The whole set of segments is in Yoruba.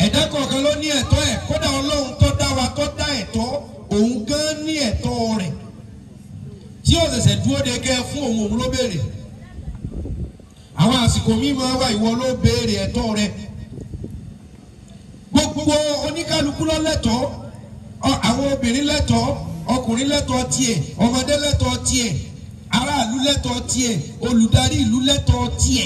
ẹ̀dá kọ̀ọ̀kan ló ní ẹ̀tọ́ ẹ̀ kódà ọlọ́run tó dá wa tó dá ẹ̀tọ́ òun gan ní ẹ̀tọ́ rẹ̀ tí ó ṣẹ̀ṣẹ̀ dúró de kẹ́ fún òun òun ló béèrè àwọn àsìkò míì máa wà ìwọ ló béèrè ẹ̀tọ́ rẹ̀ gbogbo oníkálukú ló lẹ́tọ̀ọ́ ọ- àwọn obìnrin lẹ́tọ̀ọ́ ọkùnrin lẹ́tọ̀ọ́ tiẹ̀ ọmọdé lẹ́tọ̀ọ́ tiẹ̀ aráàlú lẹ́tọ̀ọ́ tiẹ̀ olùdarí ìlú lẹ́tọ̀ọ́ tiẹ̀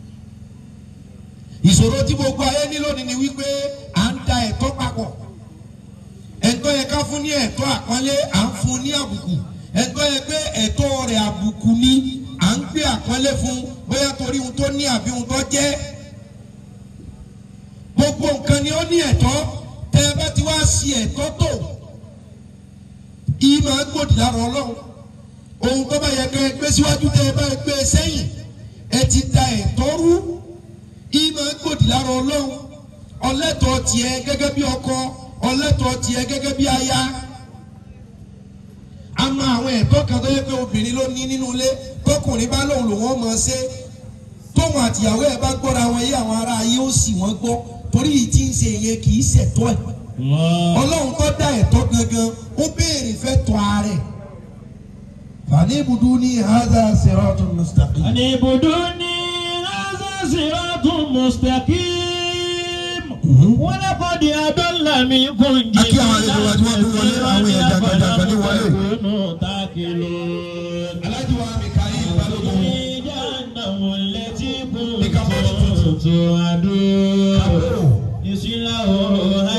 ìṣòro tí gbogbo ayé ní lónìí ni wípé à ń da ẹ̀tọ́ papọ̀ ẹ̀tọ́ yẹ ká fún ní ẹ̀tọ́ àpọ́nlé à ń fún ní àbùkù ẹ̀tọ́ yẹ pé ẹ̀tọ́ rẹ̀ àbùkù ni à ń gbé àpọ́nlé fún bóyá torí ohun tó ní àbí ohun tó jẹ́ gbogbo nǹkan ni ó ní ẹ̀tọ́ tẹ́ ẹ bá ti wá sí ẹ̀tọ́ tó ìmọ̀ gbòdì lára ọlọ́run ohun tó bá yẹ kẹ́ ẹ gbé síwájú tẹ́ ẹ bá ẹ gbé sẹ́yìn ẹ ti da ẹ̀tọ́ rú ìmọ̀ gbòdì lára ọlọ́run ọlẹ́tọ̀ tiẹ̀ gẹ́gẹ́ bí ọkọ ọlẹ́tọ̀ tiẹ̀ gẹ́gẹ́ bí aya a mọ àwọn ẹ̀tọ́ kan tó yẹ pé obìnrin ló ní nínú ilé tọkùnrin bá lòun lòun ọmọ ṣe tóun àtìyàwó ẹ̀ bá gbọ́ra wọn yé àwọn ará ayé ó sì wọ́n gbọ́ torí yìí tí ń ṣe yẹn kì í ṣẹ̀tọ́ ẹ̀ ọlọ́run tó dá ẹ̀tọ́ gangan ó béèrè fẹ́ tọ́ ààrẹ fani ibùdó ní haza siratun mustaqim. أن اعبدوني هذا صراط مستقيم ولقد أضل منكم Akí àwọn àlejò wa tí wọ́n tún wọlé, àwọn èèyàn jàgbàjàgbà ní wọlé. تكونوا تعقلون alájú wa Mikael balógun في جهنم التي كنتم توعدون يصلها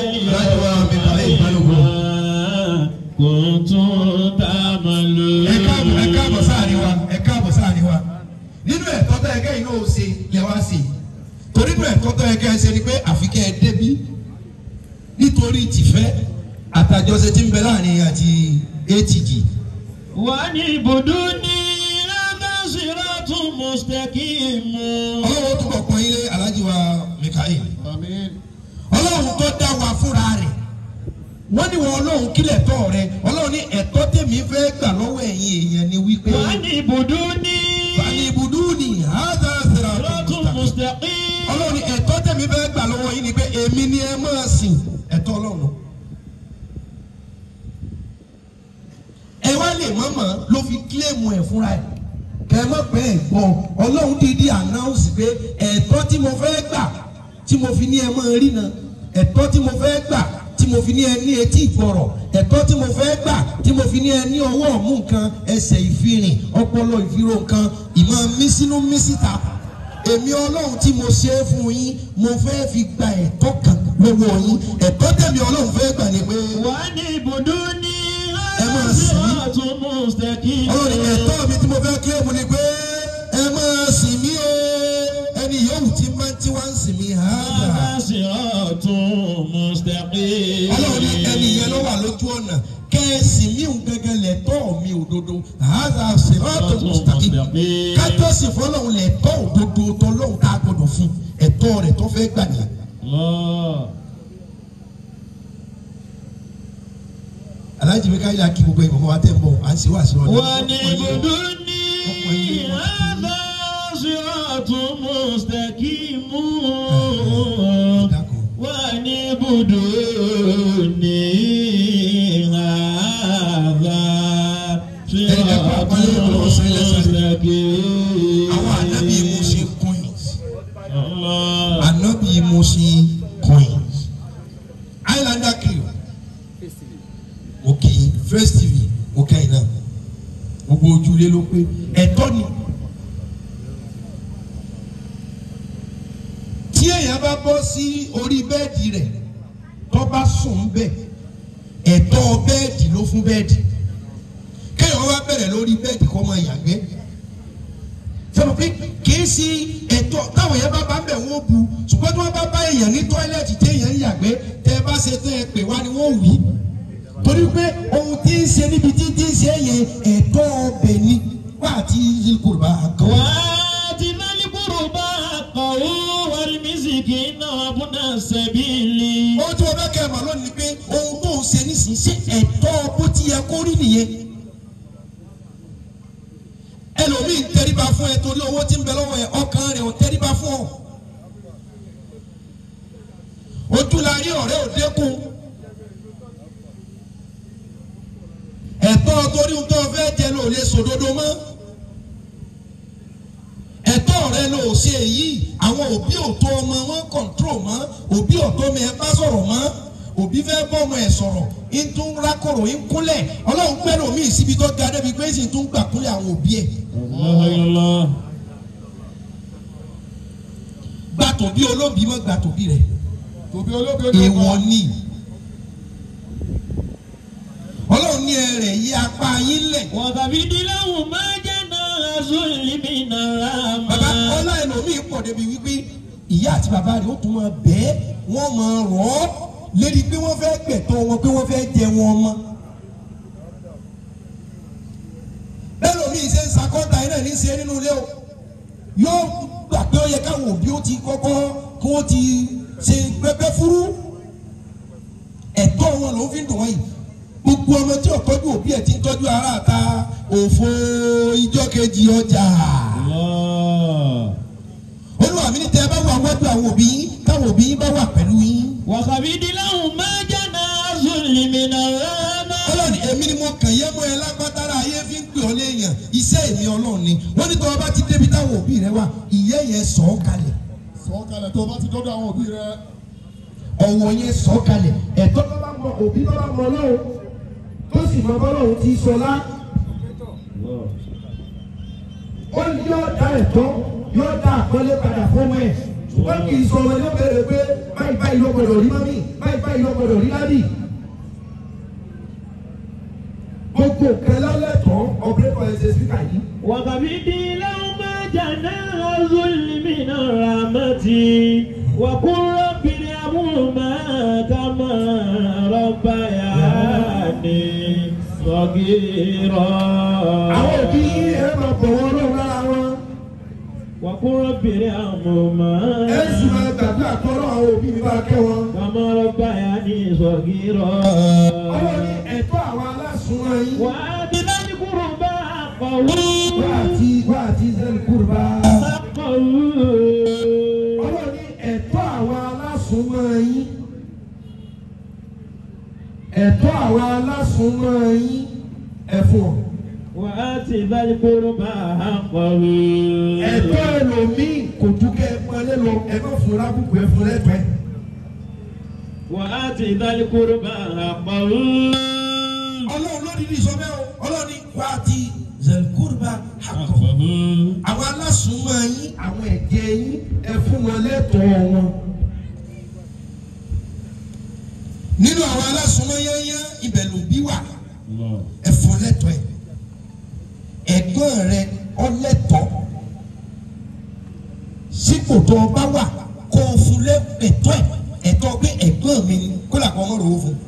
كنتم تعملون ẹ káàbọ̀ ẹ káàbọ̀ sáàrin wa ẹ káàbọ̀ sáàrin wa nínú ẹ̀tọ́ tó yẹ kẹ́ iná ò ṣe lẹ wá sí torí nínú ẹ̀tọ́ tó yẹ kẹ́ ẹ ṣe ni pé àfi kẹ́ ẹ débí nítorí tìfẹ́ àtàjọṣe tí ń bẹ láàrin àti atg وأن اعبدوني هذا صراط مستقيم ọlọ́run tó kọ̀ pọ́n ilé alájí wa Mikael ọlọ́run tó dá wa fúnra rẹ̀ wọ́n ní wọn ọlọ́run kílẹ̀ tọ́ rẹ ọlọ́run ní ẹ̀tọ́ tèmi fẹ́ gbà lọ́wọ́ ẹ̀yin èèyàn ni wípé وأن اعبدوني fani ibùdó ni hàdà sèrè صراط مستقيم ọlọ́run ní ẹ̀tọ́ tẹ̀mí fẹ́ gbà lọ́wọ́ yín ni pé èmi ni ẹ máa sìn ẹ̀tọ́ ọlọ́run. ẹ wá lè mọ̀mọ́ ló fi kílèmù ẹ̀ fúnra ẹ̀ kẹ́ ẹ mọ̀ pé ẹ̀ gbọ́ ọlọ́run dídí ànáùsì pé ẹ̀tọ́ tí mo fẹ́ gbà tí mo fi ní ẹ máa rí na ẹ̀tọ́ tí mo fẹ́ gbà tí mo fi ní ẹ ní etí ìgbọ̀rọ̀ ẹ̀tọ́ tí mo fẹ́ gbà tí mo fi ní ẹ ní ọwọ́ ọ̀mú nǹkan ẹsẹ̀ ìfirìn ọpọlọ ìfirò nǹkan ìmọ̀ mísínú mísíta èmi ọlọ́run tí mo ṣe é fún yín mo fẹ́ fi gba ẹ̀tọ́ kan lọ́wọ́ yín ẹ̀tọ́ tẹ̀mí ọlọ́run fẹ́ gbà ní pé وأن اعبدوني Ẹ máa هذا sìn mí. صراط مستقيم ọlọ́run ní ẹ̀tọ́ mi tí mo fẹ́ kílẹ̀mù ni pé ẹ máa sìn mí o ẹni yòówù tí máa ń tí wá ń sìn mí hàdà هذا صراط مستقيم ọlọ́run ní ẹni yẹn ló wà lójú ọ̀nà kẹ́ẹ̀sì mi ò gẹ́gẹ́ lẹ́tọ́ mi òdodo hàdà sèrọ́tò mustaqim kájọ́sì fọlọ́run lẹ́tọ́ òdodo tọ́lọ́run tá a gbọ́dọ̀ fún ẹ̀tọ́ rẹ̀ tó fẹ́ gbà nìyẹn. الله alájí mi ká yà kí gbogbo ìbọn wa tẹ̀ ń bọ̀ à ń ṣe wá sí ọ̀dọ̀. وأن اعبدوني هذا صراط مستقيم وأن اعبدوني هذا صراط مستقيم àwọn ànábì Mùsí coins الله ànábì Mùsí coins islander crew òkè first tv òkè iná gbogbo ojúlé ló pé ẹ̀tọ́ ni tí èèyàn bá bọ́ sí orí bẹ́ẹ̀dì rẹ̀ tó bá sùn bẹ́ẹ̀ ẹ̀tọ́ bẹ́ẹ̀dì ló fún bẹ́ẹ̀dì kéèyàn wá bẹ̀rẹ̀ lórí bẹ́ẹ̀dì kó máa yàgbẹ́ sọ̀rọ̀ pé kìí sí ẹ̀tọ́ táwọn èèyàn bá bá ń bẹ̀ wọ́n bu ṣùgbọ́n tí wọ́n bá bá èèyàn ní tọ́ílẹ̀tì tí èèyàn ń yàgbẹ́ tẹ́ ẹ bá ṣe tẹ́ ẹ pè wá ni wọ́n wí. torí pé ohun tí ń ṣe níbi tí tí ń ṣe yẹn ẹ̀tọ́ ọbẹ̀ ni wá àti Yorùbá kan. وآت ذا القربى حقه والمسكين وابن السبيل ohun tí wọ́n bá kẹ́ ẹ̀ mọ̀ lónìí ni pé ohun tó ń ṣe nísìnyí ṣe ẹ̀tọ́ bó ti yẹ kó rí nìyẹn. ẹlòmíì ń tẹríba fún ẹ torí owó tí ń bẹ lọ́wọ́ ẹ ọkàn rẹ̀ ò tẹríba fún ọ. ojú la rí ọ̀rẹ́ òdekùn ẹ̀tọ́ torí ohun tó o fẹ́ jẹ ló lè sòdodo mọ́ ẹ̀tọ́ rẹ ló ṣe èyí àwọn òbí òtó ọmọ wọn kọ̀ǹtró mọ́ òbí òtó mi ẹ bá sọ̀rọ̀ mọ́ òbí fẹ́ bọ́ ọmọ ẹ̀ sọ̀rọ̀ ń tún rákòrò ń kúnlẹ̀ ọlọ́run pẹ́lú mi síbi tó ga débi pé sì tún gbà kúnlẹ̀ àwọn òbí ẹ̀ Allah. gbà tòbí olóbì mọ́ gbà tòbí rẹ̀ tòbí olóbi ojú èèwọ̀ ni ọlọ́run ní ẹrẹ̀ yí apá yín lẹ̀ وَتَبِدْ لَهُمَا جَنَاحَ ذُلِّ مِنَ bàbá الرَّحْمَةِ ọlá ẹlòmíì pọ̀ débi wípé ìyá àti bàbá rẹ̀ ó tún máa bẹ́ẹ̀ wọ́n máa rọ̀ ọ́ lédi pé wọ́n fẹ́ gbẹ̀tọ́ wọn pé wọ́n fẹ́ jẹ wọn mọ́. bẹ́ẹ̀ lómi ṣe ń sakọ́ta iná ní ṣe nínú ilé o yóò gbà pé ó yẹ káwọn òbí ó ti kọ́kọ́ kó o ti ṣe pẹ́pẹ́ fúrú ẹ̀tọ́ wọn ló fi ń dùn wọ́n yìí gbogbo ọmọ tí ò tọ́jú òbí ẹ̀ ti ń tọ́jú ara ta òfò ìjọ kejì ọjà Allah. olúwa mi ní tẹ ẹ bá wà wájú àwọn òbí yín káwọn òbí yín bá wà pẹ̀lú yín. وَتَبِدْ لَهُمَا جَنَاحَ ذُلِّ مِنَ الرَّحْمَةِ ọlọ́ni èmi ni mo kàn yẹ́ mọ́ ẹ lágbátára ayé fi ń pè ọ́ léèyàn iṣẹ́ èmi ọlọ́run ni wọ́n ní tọ́wọ́ bá ti débi táwọn òbí rẹ wà ìyẹ́ yẹn sọ̀ ọ́ kalẹ̀ sọ̀kalẹ̀ tó bá ti dọ́dọ̀ àwọn òbí rẹ ọ̀wọ̀ yẹn sọ̀ ọ́ kalẹ̀ ẹ̀tọ́ tó bá mọ òbí tó bá mọ ọlọ́run tó sì mọ bọ́lọ́run ti sọlá ó ní yóò dá ẹ̀tọ́ yóò dá àkọlé padà fún ẹ̀ ṣùgbọ́n kì í sọ ọmọ yóò bẹ̀rẹ̀ pé báyìí báyìí ló gbọdọ̀ rí mọ́mí báyìí báyìí ló gbọdọ̀ rí ládì. gbogbo kẹlẹ́ lẹ́tọ̀ọ́ ọ̀bẹ́kọ̀ ẹ̀ṣẹ̀ síkà yìí. وَتَبِدْ لَهُمَا جَنَاحَ ذُلِّ مِنَ الرَّحْمَةِ وَقُلْ رَبِّ ارْحَمْهُمَا كَمَا رَبَّيَانِي صَغِيرًا àwọn òbí ẹ máa bọ̀ wọ́n lọ́wọ́ lára wọn. وَقُلْ رَبِّ ارْحَمْهُمَا ẹ sì máa gbàdúrà tọ́lọ́ àwọn òbí mi bá kẹ́ wọn. كَمَا رَبَّيَانِي صَغِيرًا ọlọ́run ní ẹ̀tọ́ àwọn aláṣùnwọ̀n yín. وَآتِ ذَا الْقُرْبَى حَقَّهُ wá àti wá àti zẹ́lì kúrúbá. حَقَّهُ ọlọ́run ní ẹ̀tọ́ àwọn aláṣùnwọ̀n yín. ẹ̀tọ́ àwọn aláṣùnwọ̀n yín ẹ fún ọ. وآت ذا القربى حقه ẹ̀tọ́ ẹlòmíì kò tún kẹ́ ẹ pọ́nlé lọ ẹ má fún lábùkù ẹ fún lẹ́tọ̀ọ́ ẹ. وآت ذا القربى حقه ọlọ́run ló dídí sọ bẹ́ẹ̀ o ọlọ́run ní wá àti zẹ́lì kúrúbá àkọ́. àwọn alásùnmọ́ yín àwọn ẹ̀jẹ̀ yín ẹ fún wọn lẹ́tọ̀ọ́ wọn. nínú àwọn alásùnmọ́ yányán ibẹ̀ ló bí wà ẹ fún lẹ́tọ̀ọ́ ẹ̀ ẹ̀gbọ́n rẹ ọlẹ́tọ̀ọ́ sípò tó o bá wà kó o fún lẹ́tọ̀ọ́ ẹ̀ ẹ̀tọ́ pé ẹ̀gbọ́n mi ni kó làkọ́ ọmọ rò ó fún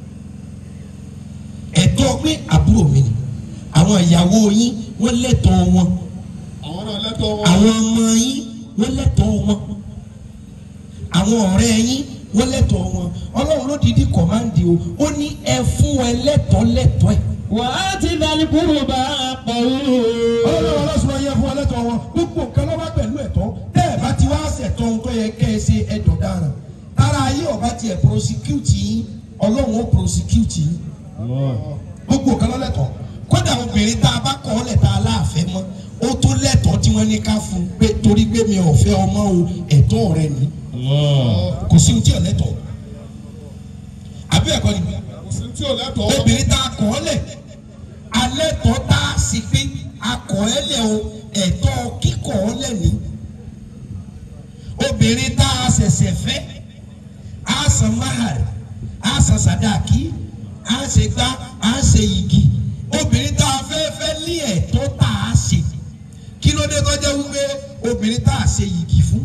ẹ̀tọ́ pé àbúrò mi ni àwọn ìyàwó yín wọ́n lẹ́tọ̀ọ́ wọn àwọn náà lẹ́tọ̀ọ́ wọn àwọn ọmọ yín wọ́n lẹ́tọ̀ọ́ wọn àwọn ọ̀rẹ́ yín wọ́n lẹ́tọ̀ọ́ wọn ọlọ́run ló dìídì kọ̀máǹdì o ó ní ẹ fún ẹ lẹ́tọ̀ọ́ lẹ́tọ̀ọ́ ẹ̀. وآت ذا القربى حقه ọlọ́run ọlọ́sùn ayé fún ẹ lẹ́tọ̀ọ́ wọn gbogbo nǹkan ló bá pẹ̀lú ẹ̀tọ́ tẹ́ ẹ bá ti wá ṣẹ̀tọ́ ohun tó yẹ kẹ́ ẹ ṣe ẹ̀dọ̀ dára tára ayé ọba tiẹ̀ prosecute yín ọlọ́run ó prosecute yín gbogbo nǹkan ló lẹ́tọ̀ọ́ kódà obìnrin tá a bá kọ́ ọ́ lẹ̀ tá a láàfẹ́ mọ́ ó tó lẹ́tọ̀ọ́ tí wọ́n ní ká fún un pé torí pé mi ò fẹ́ ọmọ o ẹ̀tọ́ rẹ ni kò sí ohun tí ò lẹ́tọ̀ọ́ àbí ẹ̀kọ́ ni kò sí tí ò lẹ́tọ̀ọ́ obìnrin tá a kọ́ ọ́ lẹ̀ alẹ́ tọ́ tá a sì pé a kọ́ ẹ́ lẹ̀ o ẹ̀tọ́ kíkọ́ ọ́ lẹ̀ ní obìnrin tá a ṣẹ̀ṣẹ̀ fẹ́ a san mahari a san sadaki a ṣe gbá a ṣe igi obìnrin tá a fẹ́ fẹ́ ní ẹ̀tọ́ tá a ṣe kí ló dé tó jẹ́ wípé obìnrin tá a ṣe igi fún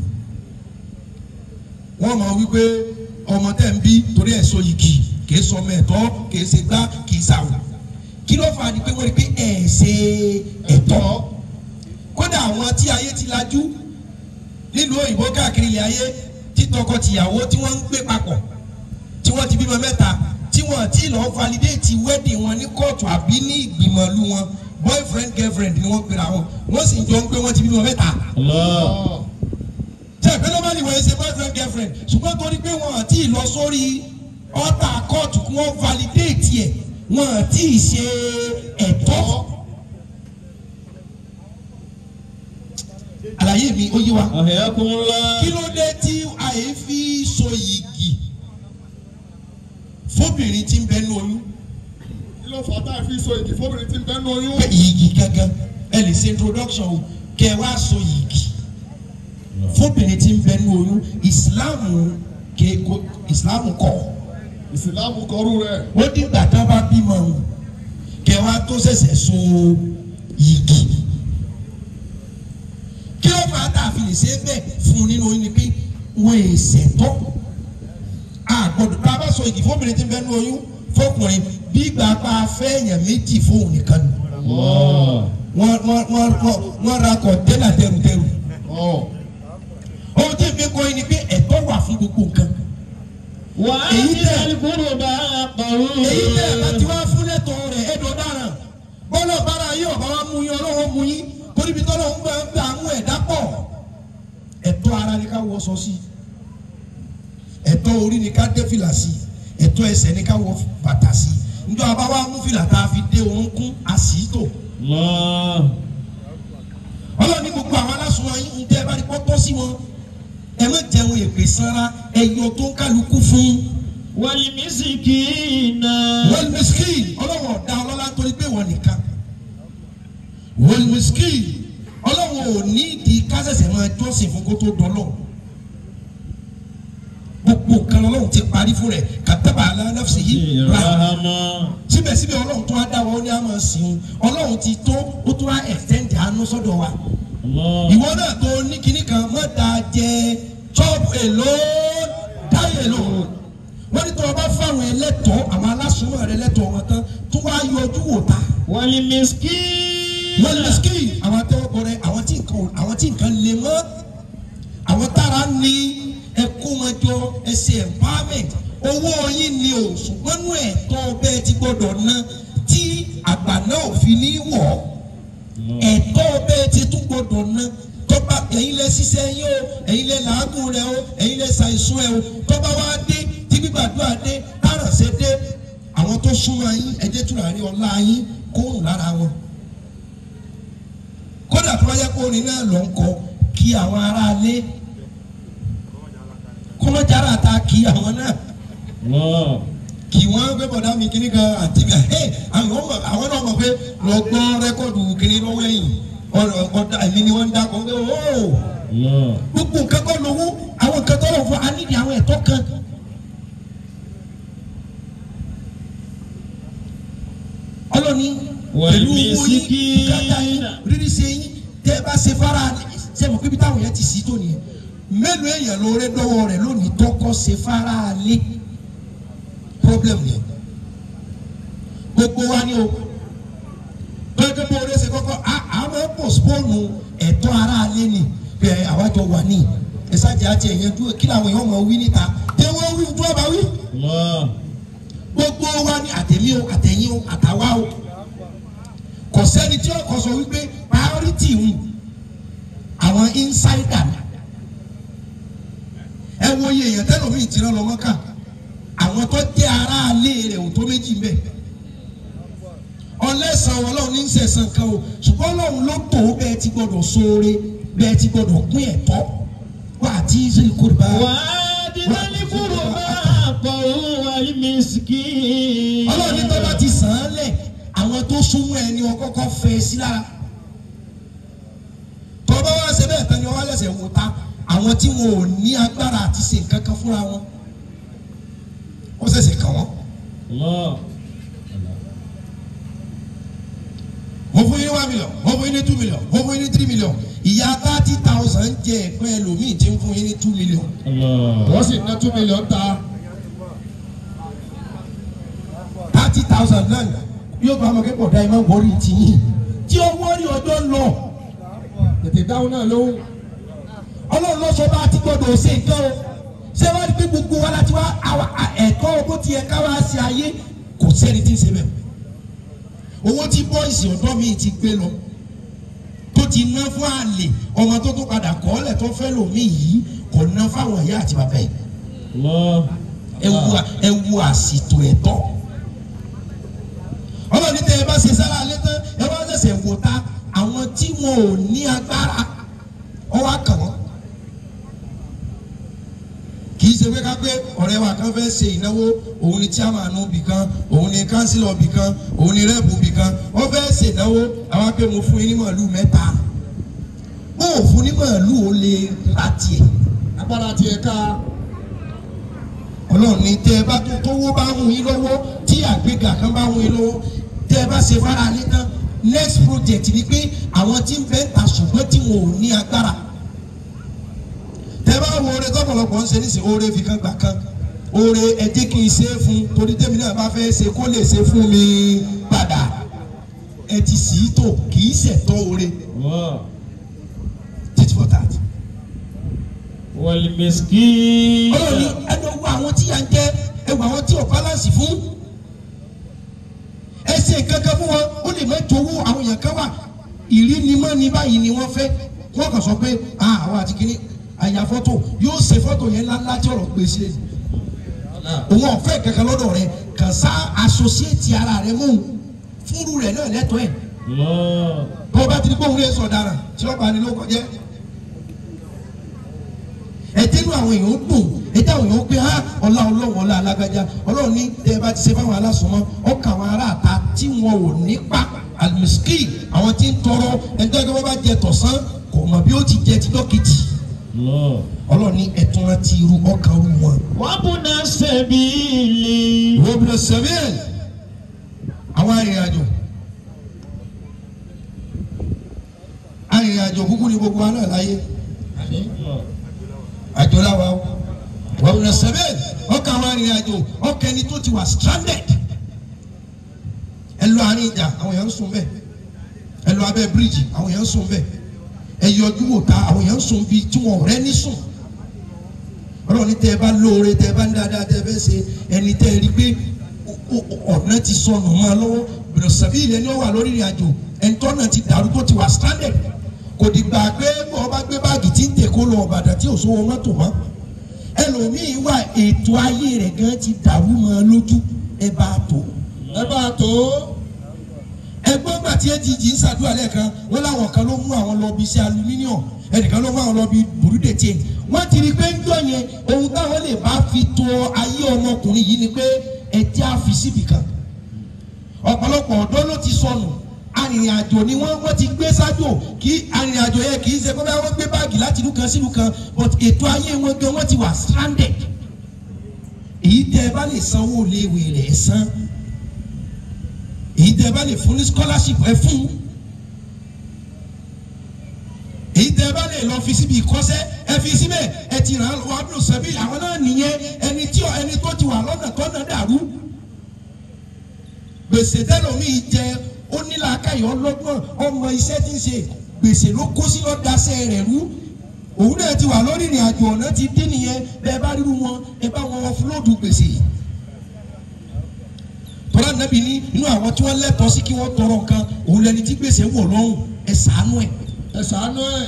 wọ́n mọ̀ wípé ọmọ tẹ̀ ń bí torí ẹ̀ so igi kì í sọ ọmọ ẹ̀tọ́ kì í ṣe gbá kì í ṣàwọ̀ kí ló fà á ni pé wọ́n rí pé ẹ̀ ṣe ẹ̀tọ́ kódà àwọn tí ayé ti lajú nílùú òyìnbó káàkiri ilẹ̀ ayé tí tọkọ-tìyàwó tí wọ́n ń gbé papọ̀ tí wọ́n ti bímọ mẹ́ta tí wọ́n ti lọ́ọ́ validate wedding wọn ní kóòtù àbí ní ìgbìmọ̀ ìlú wọn boyfriend girlfriend ni wọ́n pera wọn wọ́n sì jọ ń pé wọ́n ti bímọ mẹ́ta Allah. Ah, tẹ pé normally wọ́n ṣe boyfriend girlfriend ṣùgbọ́n torí pé wọ́n àti lọ sórí ọ̀tà kóòtù kí wọ́n validate ẹ̀ wọ́n àti ṣe ẹ̀tọ́. àlàyé mi ó yé wa Ahyakumullah. kí ló dé tí àyè fi so yìgì fóbìnrin tí ń bẹ ní oyún kí ló fà á tá a fi so ìdí fóbìnrin tí ń bẹ́ nu oyún. pé yìgì gangan ẹ lè ṣe introduction o kẹ ẹ wá so yìgì fóbìnrin tí ń bẹ ní oyún ìsìláàmù kéko ìsìláàmù kọ ìsìlámù kọrú rẹ̀. ó dìgbà tá a bá bímọ o kẹ wá tó ṣẹ̀ṣẹ̀ so yìgì kí ló fà á tà fi lè ṣe é bẹ́ẹ̀ fún un nínú oyún ni pé wọ́n è ṣẹ̀tọ́ àgbọ̀dọ̀ tá a bá so yìgì fóbìnrin tí ń bẹ ní oyún fọkùnrin bí ìgbà pa fẹ́ẹ̀yàn méjì fóun nìkan ni Allah. wọ́n wọ́n wọ́n wọ́n wọ́n ra kọ̀ńténà tẹrùtẹrù ọ̀ ohun tí èmi kọ́ yín ni pé ẹ̀tọ́ wà fún gbogbo nǹkan Wa Èyí tẹ̀- atil qurba haqqahu. èyí tẹ́ ẹ̀ bá ti wá fún lẹ́tọ̀ rẹ̀ ẹ̀dọ̀ dáràn bọ́lá bára yín ọ̀bá wa mú yín ọlọ́wọ́ mú yín torí bí tọ́lọ́ ń gbà ń gbà mú ẹ̀dá pọ̀ ẹ̀tọ́ ara ni ká wọṣọ sí ẹ̀tọ́ orí ni ká dé fìlà sí ẹ̀tọ́ ẹsẹ̀ ni ká wọ bàtà sí njọ́ abá wa mú fìlà tá a fi dé orúnkún àsìítò Allah. ọlọ́ọ̀ni gbogbo àwọn aláṣọ yín ń tẹ́ ẹ bá rí pọ́tọ́ sí wọn ẹ má jẹun èpè sanra ẹyọ tó ń kálukú fún Wal miskina. wọ́n miskin ọlọ́wọ́n ọ̀dà ọlọ́lá torí pé wọ́n nìkan wọ́n miskin ọlọ́wọ́n ò ní ìdí kásẹ̀sẹ̀ máa jọ́sìn fún kó tó dọ́lọ́ gbogbo nǹkan ọlọ́run ti parí fún rẹ̀ kàtàbà aláǹdàfẹ́ yìí rà Rahama. síbẹ̀síbẹ̀ ọlọ́run tó wá dá wa ó ní a máa sìn ọlọ́run ti tó ó tó wá extend àánú sọ́dọ̀ wa Allah. ìwọ náà tó ní kinní kan má da jẹ chop èlò dáyé èlò wọ́n ní tó o bá fáwọn ẹlẹ́tọ̀ọ́ àwọn alásùnmọ̀ rẹ lẹ́tọ̀ọ́ wọn tán tó wá yọjú wò ta Wal miskina. wọ́n lè ski àwọn atẹ́wọ́gbọ́ rẹ àwọn tí nǹkan àwọn tí nǹkan lè mọ́ àwọn tára ní ẹkú wọn jọ ẹsẹ̀ empowerment owó yín ni o ṣùgbọ́n nú ẹ̀tọ́ bẹ́ẹ̀ ti gbọ́dọ̀ ná tí àgbà náà ò fi ní wọ̀ ọ́ ẹ̀tọ́ bẹ́ẹ̀ ti tún gbọdọ̀ ná tọ́ba ẹ̀yin lẹ ṣiṣẹ́ yín o ẹ̀yin lẹ làágùn rẹ o ẹ̀yin lẹ ṣàìsùn ẹ o tọ́ba wa dé tí gbígbàdúrà dé tárànṣẹ́ dé àwọn tó súnmọ́ yín ẹ̀jẹ̀ túnra rí ọlá yín kóhùn lára wọn. kódà tó bá yẹ kó orin náà lọ ń kọ kí àwọn aráalé kọ́mọ́jára ta kí àwọn náà Allah. kì wọ́n gbé bọ̀dá mi kíní kan àti bí ẹ àwọn ọmọ àwọn náà mọ̀ pé lọ gbọ́ rẹ́kọ̀dù kíní lọ́wọ́ ẹ̀yìn ọ̀rọ̀ ọ̀dà èmi ni wọ́n ń dákọ̀ pé ó Allah. gbogbo nǹkan kọ́ lówó àwọn nǹkan tó lọ́wọ́ fún a nídìí àwọn ẹ̀tọ́ kan. ọlọ́ni Wal pẹ̀lú owó yín miskina. bùkátà yín rírí ṣe yín tẹ́ ẹ bá ṣe fara ṣe mọ̀ pípi táwọn yẹn ti sí tó nìyẹn mélòó èèyàn lóore dọ́wọ́ rẹ̀ lónìí tọ́kọ́ ṣe fara lé problem yẹn gbogbo wa ni o gbẹgbẹ bó o ṣe kọ́kọ́ a- àwọn postpone ẹ̀tọ́ ara alẹ́ ni bẹ́ẹ̀ àwájọ wà ní ẹ̀sàjẹ́ àti ẹ̀yẹn dúró kí làwọn èèyàn máa wí níta tẹ wọ́n wí tó ọba wí Allah. gbogbo wa ni àtẹ̀mí o àtẹ̀yìn o àtàwa o kò sẹ́ni tí ọkọ̀ sọ wípé priority ń àwọn insider ni ẹ wo iye èèyàn tẹ́lẹ̀ omi ìtìrọ̀ lọ́mọ́ kà àwọn tó jẹ́ ara alẹ́ rẹ̀ ò tó méjì mbẹ́ ọlẹ́sàn ọlọ́run ní í sẹ̀sán kan o ṣùgbọ́n ọlọ́run ló tó bẹ́ẹ̀ ti gbọ́dọ̀ sóore bẹ́ẹ̀ ti gbọ́dọ̀ pín ẹ̀tọ́ wà á ti ṣe kórìbá. وآتنا القربى حقه والمسكين ọlọ́run ní tó bá ti sàn án lẹ̀ àwọn tó súnmọ́ ẹni wọn kọ́kọ́ fẹ́ sí lára tó bá wá ṣe bẹ́ẹ̀ tán ni wọ́n wá lẹ́sẹ̀ wò ta àwọn tí wọn ò ní agbára àti ṣe nǹkan kan fúnra wọn ó ṣẹ̀ṣẹ̀ kàn wọ́n. الله mo fún yín ní one million mo fún yín ní two million mo fún yín ní three million ìyá thirty thousand jẹ ẹ̀pẹ́ ẹlòmíì tí ń fún yín ní two million. الله wọ́n sì ná two million ta thirty thousand náà yóò bá ọmọ kẹ́kọ̀ọ́ dá ẹ máa wọrí tìyín tí ó wọ́rí ọjọ́ lọ tètè dáhùn náà lóhùn ọlọ́run ló sọ bá a ti gbọ́dọ̀ ṣe nǹkan o ṣé wàá rí pé gbogbo wa láti wá àwa ẹ̀tọ́ bó ti yẹ ká wá sí ayé kò sẹ́ni tí ń ṣe bẹ́ẹ̀ owó tí bọ́ìsì ọ̀dọ́ mi ti gbé lọ tó ti ná fún àlè ọmọ tó tó padà kọ́ ọ́lẹ̀ tó fẹ́ lòmíì yìí kò ná fáwọn ìyá àti bàbá yìí الله ẹ wo ẹ wo àsìtò ẹ̀tọ́ ọlọ́ni tẹ ẹ bá ṣe sára alẹ́ tán ẹ wá ṣẹ̀ṣẹ̀ wò ta àwọn tí wọn ò ní agbára ọwọ́ àkàn wọn kì í ṣe pé ká pé ọ̀rẹ́ wa kan fẹ́ ṣe ìnáwó òun ni chairman bì kan òun ni councilor bì kan òun ni rep bì kan wọ́n fẹ́ ṣe ìnáwó àwọn pé mo fún yín ní màálù mẹ́ta bó o fún ní màálù ó lè ra tiẹ̀ agbára tiẹ̀ ká ọlọ́run ní tẹ́ ẹ bá tó tówó bá ń yín lọ́wọ́ tí àgbéga kan bá ń yín lọ́wọ́ tẹ́ ẹ bá ṣe fara ní tán next project ni pé àwọn tí ń fẹ́ ta ṣùgbọ́n tí wọn ò ní agbára tẹ́ ẹ bá wo oore tọ́pọ̀lọpọ̀ ń ṣe nísìnyí oore fi kan gbà kan oore ẹ jẹ́ kí n ṣe é fún torí tẹ́mi náà bá fẹ́ ṣe kó lè ṣe fún mi padà ẹ ti sì í tò kì í ṣẹ̀tọ́ oore tit for tat. والمسكين ọlọ́run ní ẹni owó àwọn tí yà ń jẹ ẹwà àwọn tí ò balance fún ẹ ṣe kankan fún wọn ó lè mẹ́tò owó àwọn èèyàn kan wà ìrínimọ́ ní báyìí ni wọ́n fẹ́ wọ́n kàn sọ pé ah àwọn àti kìíní àyà fọ́tò yóò ṣe fọ́tò yẹn ńláńlá tí ọ̀rọ̀ gbé sílẹ̀ òun ọ̀fẹ́ kankan lọ́dọ̀ rẹ kàn sá associate ara rẹ mọ́ fúru rẹ náà lẹ́tọ̀ọ́ ẹ̀ الله bó bá ti di gbóhùn lè sọ dára tí wọ́n bá ní ló kọjá ẹtẹnu àwọn èèyàn dùn ẹtẹ àwọn èèyàn pé ha ọlá ọlọ́run ọlá alágbájá ọlọ́run ní tẹ ẹ bá ti ṣe fáwọn alásùnmọ́ ọkà àwọn aráàta tí wọn ò nípa alimisiki àwọn tí ń tọrọ ẹjọ́ ẹgbẹ́ wọn bá jẹ tọ̀sán kò mọ̀ bí ó ti jẹ tijọ́ kejì الله ọlọ́run ní ẹ̀tún láti irú ọkàn rú wọn. وابن السبيل ìwọ bí lọ sẹ́fẹ̀ẹ́ àwọn arìnrìnàjò arìnrìnàjò kúkú ni gbogbo wa náà láyé àjọ làwa o wọ́n bí lọ sẹ́fẹ̀ẹ́ ọkàn àwọn arìnrìnàjò ọkàn ẹni tó ti wà stranded ẹ lọ àárín ìjà àwọn èèyàn ń sùn bẹ́ẹ̀ ẹ lọ abẹ́ bíríìjì àwọn èèyàn ń sùn bẹ́ẹ̀ ẹ yọjú wò ta àwọn èèyàn ń sùn bíi tí wọn ò rẹ́ ní sùn ọlọ́run ní tẹ́ ẹ bá lóore tẹ́ ẹ bá ń dáadáa tẹ́ ẹ fẹ́ ṣe ẹni tẹ́ ẹ rí pé o- o- ọ̀nà ti sọnù mọ́ ọ lọ́wọ́ bẹ̀rẹ̀ sàbí ilẹ̀ ni ó wà lórí ìrìn àjò ẹni tó náà ti dàrú tó ti wà stranded kò dìgbà pé bọ́ ọ bá gbé báàgì tí ń tè kó lọ ọ̀bàdàn tí ò sówó mọ́tò mọ́ ẹlòmíín wà ètò ayé rẹ̀ gan ti dàrú mọ́ ọ lójú ẹ bá a tó ẹ bá a tó ẹgbọ́n gbà tí AGG ń ṣàdúrà lẹ́ẹ̀kan wọ́n láwọn kan ló mú àwọn lọ bí iṣẹ́ aluminium ẹnìkan ló mú àwọn lọ bí burúdètè wọ́n ti rí i pé ń jọ yẹn ohun táwọn lè bá fi tó ayé ọmọkùnrin yìí ni pé ẹtí á fi síbì kan ọ̀pọ̀lọpọ̀ ọ̀dọ́ ló ti sọnù arìnrìnàjò ni wọ́n wọ́n ti gbé sájò kí arìnrìnàjò yẹn kì í ṣe pé wọ́n gbé báàgì láti ìlú kan sí ìlú kan but ètò ayé wọn gan wọ́n ti wà stranded èyí tẹ́ ẹ bá lè sanwó léèwé rẹ̀ san èyí tẹ́ ẹ bá lè fún ní scholarship ẹ fún èyí tẹ́ ẹ bá lè lọ fi síbi ìkọ́sẹ́ ẹ fi síbẹ̀ ẹ ti ràn án lọ́wọ́ abdul sabi àwọn náà nìyẹn ẹni tí ẹni tó ti wà lọ́nà tọ́nà dàrú gbèsè tẹlomiì jẹ ó nílò akáyọ ọlọ́gbọ́n ọmọ iṣẹ́ tí ń ṣe gbèsè ló kó sí lọ́dásẹ́ rẹ̀ rú òun náà ti wà lórí ìrìn àjò ọ̀nà ti dín nìyẹn bẹ́ẹ̀ bá rírú wọn ẹ bá wọn ọfúlóòdù gbèsè tọ́lá nàbì ní inú àwọn tí wọ́n lẹ́tọ̀ọ́ sí kí wọ́n tọrọ nǹkan òun lẹni tí gbèsè wọ̀ lọ́rùn ẹ ṣàánú ẹ̀. ẹ ṣàánú ẹ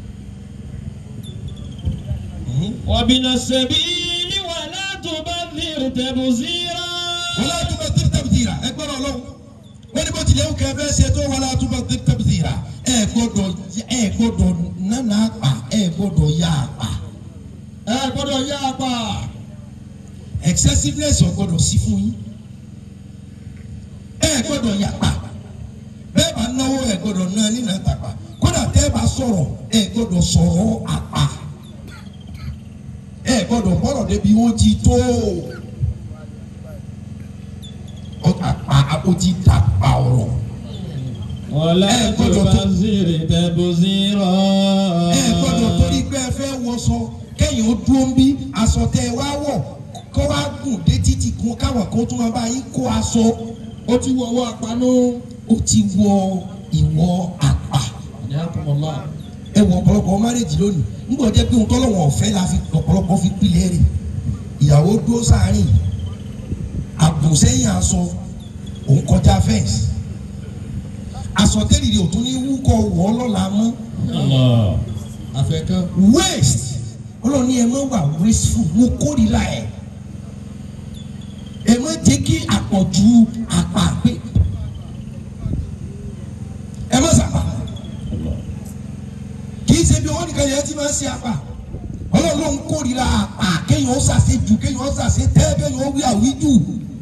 وابن السبيل ولا تبذر تبذيرا wọ́n á túbọ̀ tí tẹ̀bìtìrà ẹ gbọ́dọ̀ lọ́wọ́ wọ́n ní bó tilẹ̀ wù kẹ́ fẹ́ ṣe tó wọ́n á túbọ̀ tí tẹ̀bìtìrà ẹ gbọ́dọ̀ ẹ gbọ́dọ̀ nánà àpà ẹ gbọ́dọ̀ yá àpà ẹ gbọ́dọ̀ yá apá excessiveness ò gbọ́dọ̀ sí fún yín ẹ gbọ́dọ̀ yá àpà bẹ́ẹ̀ bá náwó ẹ gbọ́dọ̀ ná nínú àtàpà kódà tẹ́ ẹ bá sọ̀rọ̀ ẹ gbọ́dọ̀ sọ̀rọ̀ àpà ẹ gbọ́dọ̀ bọ́rọ̀ débi wọ́n ti tó àpà àpò ti dàpà ọ̀rọ̀. ولا ẹ gbọ́dọ̀ tó- تبذر تبذيرا ẹ gbọ́dọ̀ torí pé ẹ fẹ́ wọṣọ kẹ́yìn ó dúró ń bí aṣọ tẹ ẹ wá wọ̀ kó wá gùn dé títì kún káwọn kan tó máa bá yín kó aṣọ ó ti wọ ọwọ́ àpánú ó ti wọ ìwọ àpà ní àkùnmọ̀lá ẹ wọ ọ̀pọ̀lọpọ̀ márèjì lónìí nígbà jẹ́ pé ohun tọ́lọ́wọ̀n ọ̀fẹ́ la fi ọ̀pọ̀lọpọ̀ fi pilẹ̀ rẹ̀ ìyàwó dúró sáàrin àbùsẹ́yìn aṣọ òun kọjá fẹ́ǹsì aṣọ tẹ́lẹ̀ ò tún ní wúkọ̀ wọ́ lọ́la mọ́ الله àfẹ́kán waste ọlọ́run ní ẹ má wà wasteful mo kórìíra ẹ̀ jẹ́ kí àpọ̀jù àpà pé ẹ má sàpà kì í ṣe bí owó nìkan yẹn ti máa ń ṣe àpà ọlọ́run ló ń kórìíra àpà kéèyàn ó ṣàṣe jù kéèyàn ó ṣàṣe tẹ́ kéèyàn ó wí àwíjù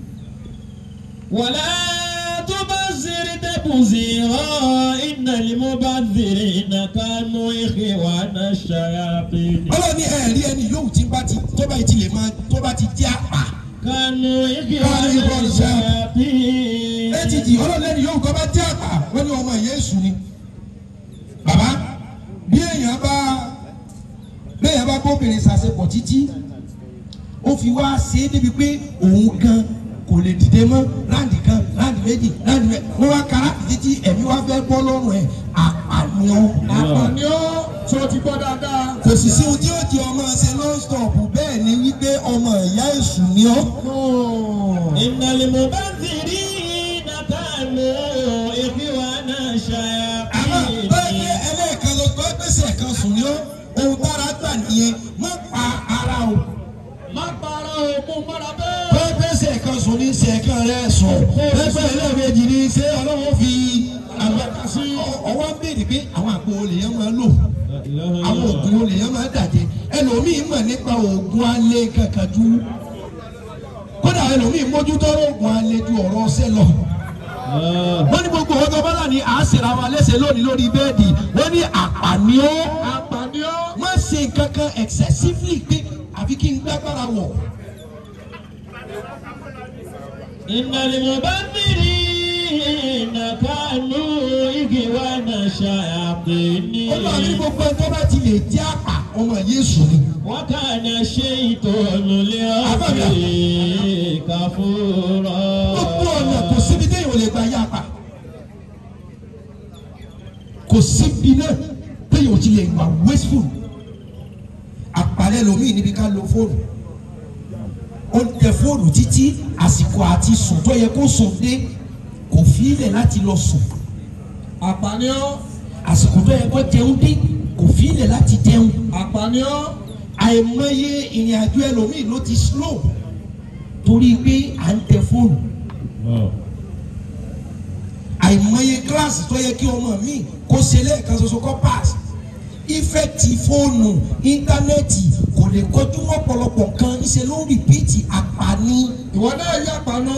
ولا تبذر تبذيرا إن المبذرين كانوا إخوان الشياطين ọlọ́run ní ẹ̀rí ẹni yóò tí bá ti tó bá ti lè máa tó bá ti jẹ́ àpà كانوا إخوان إخوان الشياطين ètìtì ọlọ́run lẹ́nu yóò kọ́ bá jẹ́ àpà wọ́n ní ọmọ yéésù ni bàbá bí èèyàn bá bí èèyàn bá bóbìnrin ṣàṣepọ̀ títí ó fi wá ṣe é débi pé òun gan kò lè dìde mọ́ láǹdì kan láǹdì méjì láǹdì mẹ́ wọ́n wá kára títí ẹ̀mí wá fẹ́ bọ́ lọ́rùn ẹ̀ àpànìyàn àpàní ó tí o ti gbọ́ dáadáa. kò sì sí ohun tí ó di ọmọ ṣe non-stop bẹ́ẹ̀ ni wípé ọmọ ìyá èṣù ni ọ́. إن المبذرين كانوا إخوان àmọ́ الشياطين bẹ́ẹ̀ ẹlẹ́ẹ̀kan ló gbọ́ gbèsè kan sùn ní ọ́ ohun tára gbà nìyẹn má pa ara o. má para òkun mọ́ra bẹ́ẹ̀. bẹ́ẹ̀ gbèsè kan sùn ní sẹ̀kan rẹ̀ sùn pẹ́pẹ́ ẹlẹ́ẹ̀mejì ni ṣé ọlọ́run fi àgbàkà sí ọwọ́ ń béèrè pé àwọn àgbo olè yẹn máa lò àwọn oògùn olè yẹn máa dàjẹ́ ẹlòmíín mọ̀ nípa oògùn alẹ́ kankan ju kódà ẹlòmíín mójútó oògùn alẹ́ ju ọ̀rọ̀ ọ̀sẹ̀ lọ wọ́n ní gbogbo ọjọ́ bọ́lá ni à ń ṣèrà wa léṣe lónìí lórí bẹ́ẹ̀dì wọ́n ní àpàní ó àpàní ó. má ṣe kankan excessively pé àfi kí n gbàgbára wọ̀. إن المبذرين كانوا إخوان الشياطين ó lọ ní gbogbo ẹjọ́ bá ti lè jẹ́ àpà ọmọ Yéṣu ni. وكان الشيطان لربه كفورا gbogbo ọ̀nà kò síbi téèyàn ò lè gba yá àpà. kò síbi náà téèyàn ò ti lè wà wasteful. àpàlẹ́ lomi níbi ká lo fóònù. ó tẹ fóònù títí àsìkò àti sùn tó yẹ kó sùn dé kò fi ilẹ̀ láti lọ sùn. àpàní ó. àsìkò tó yẹ kó jẹun dé kò fi ilẹ̀ láti jẹun. àpàní ó. àìmọye ìrìn àjò ẹlòmíì ló ti slow torí pé à ń tẹ fóònù. àìmọye kíláàsì tó yẹ kí ọmọ mi kó ṣe lẹ́ẹ̀kan ṣoṣo kó pass ìfẹ́ẹ̀tì fóònù íńtánẹ́ẹ̀tì kò lè kọjú mọ́ ọ̀pọ̀lọpọ̀ nǹkan níṣẹ́ ló ń rìpíìtì àpàní. ìwọ náà yá àpànú.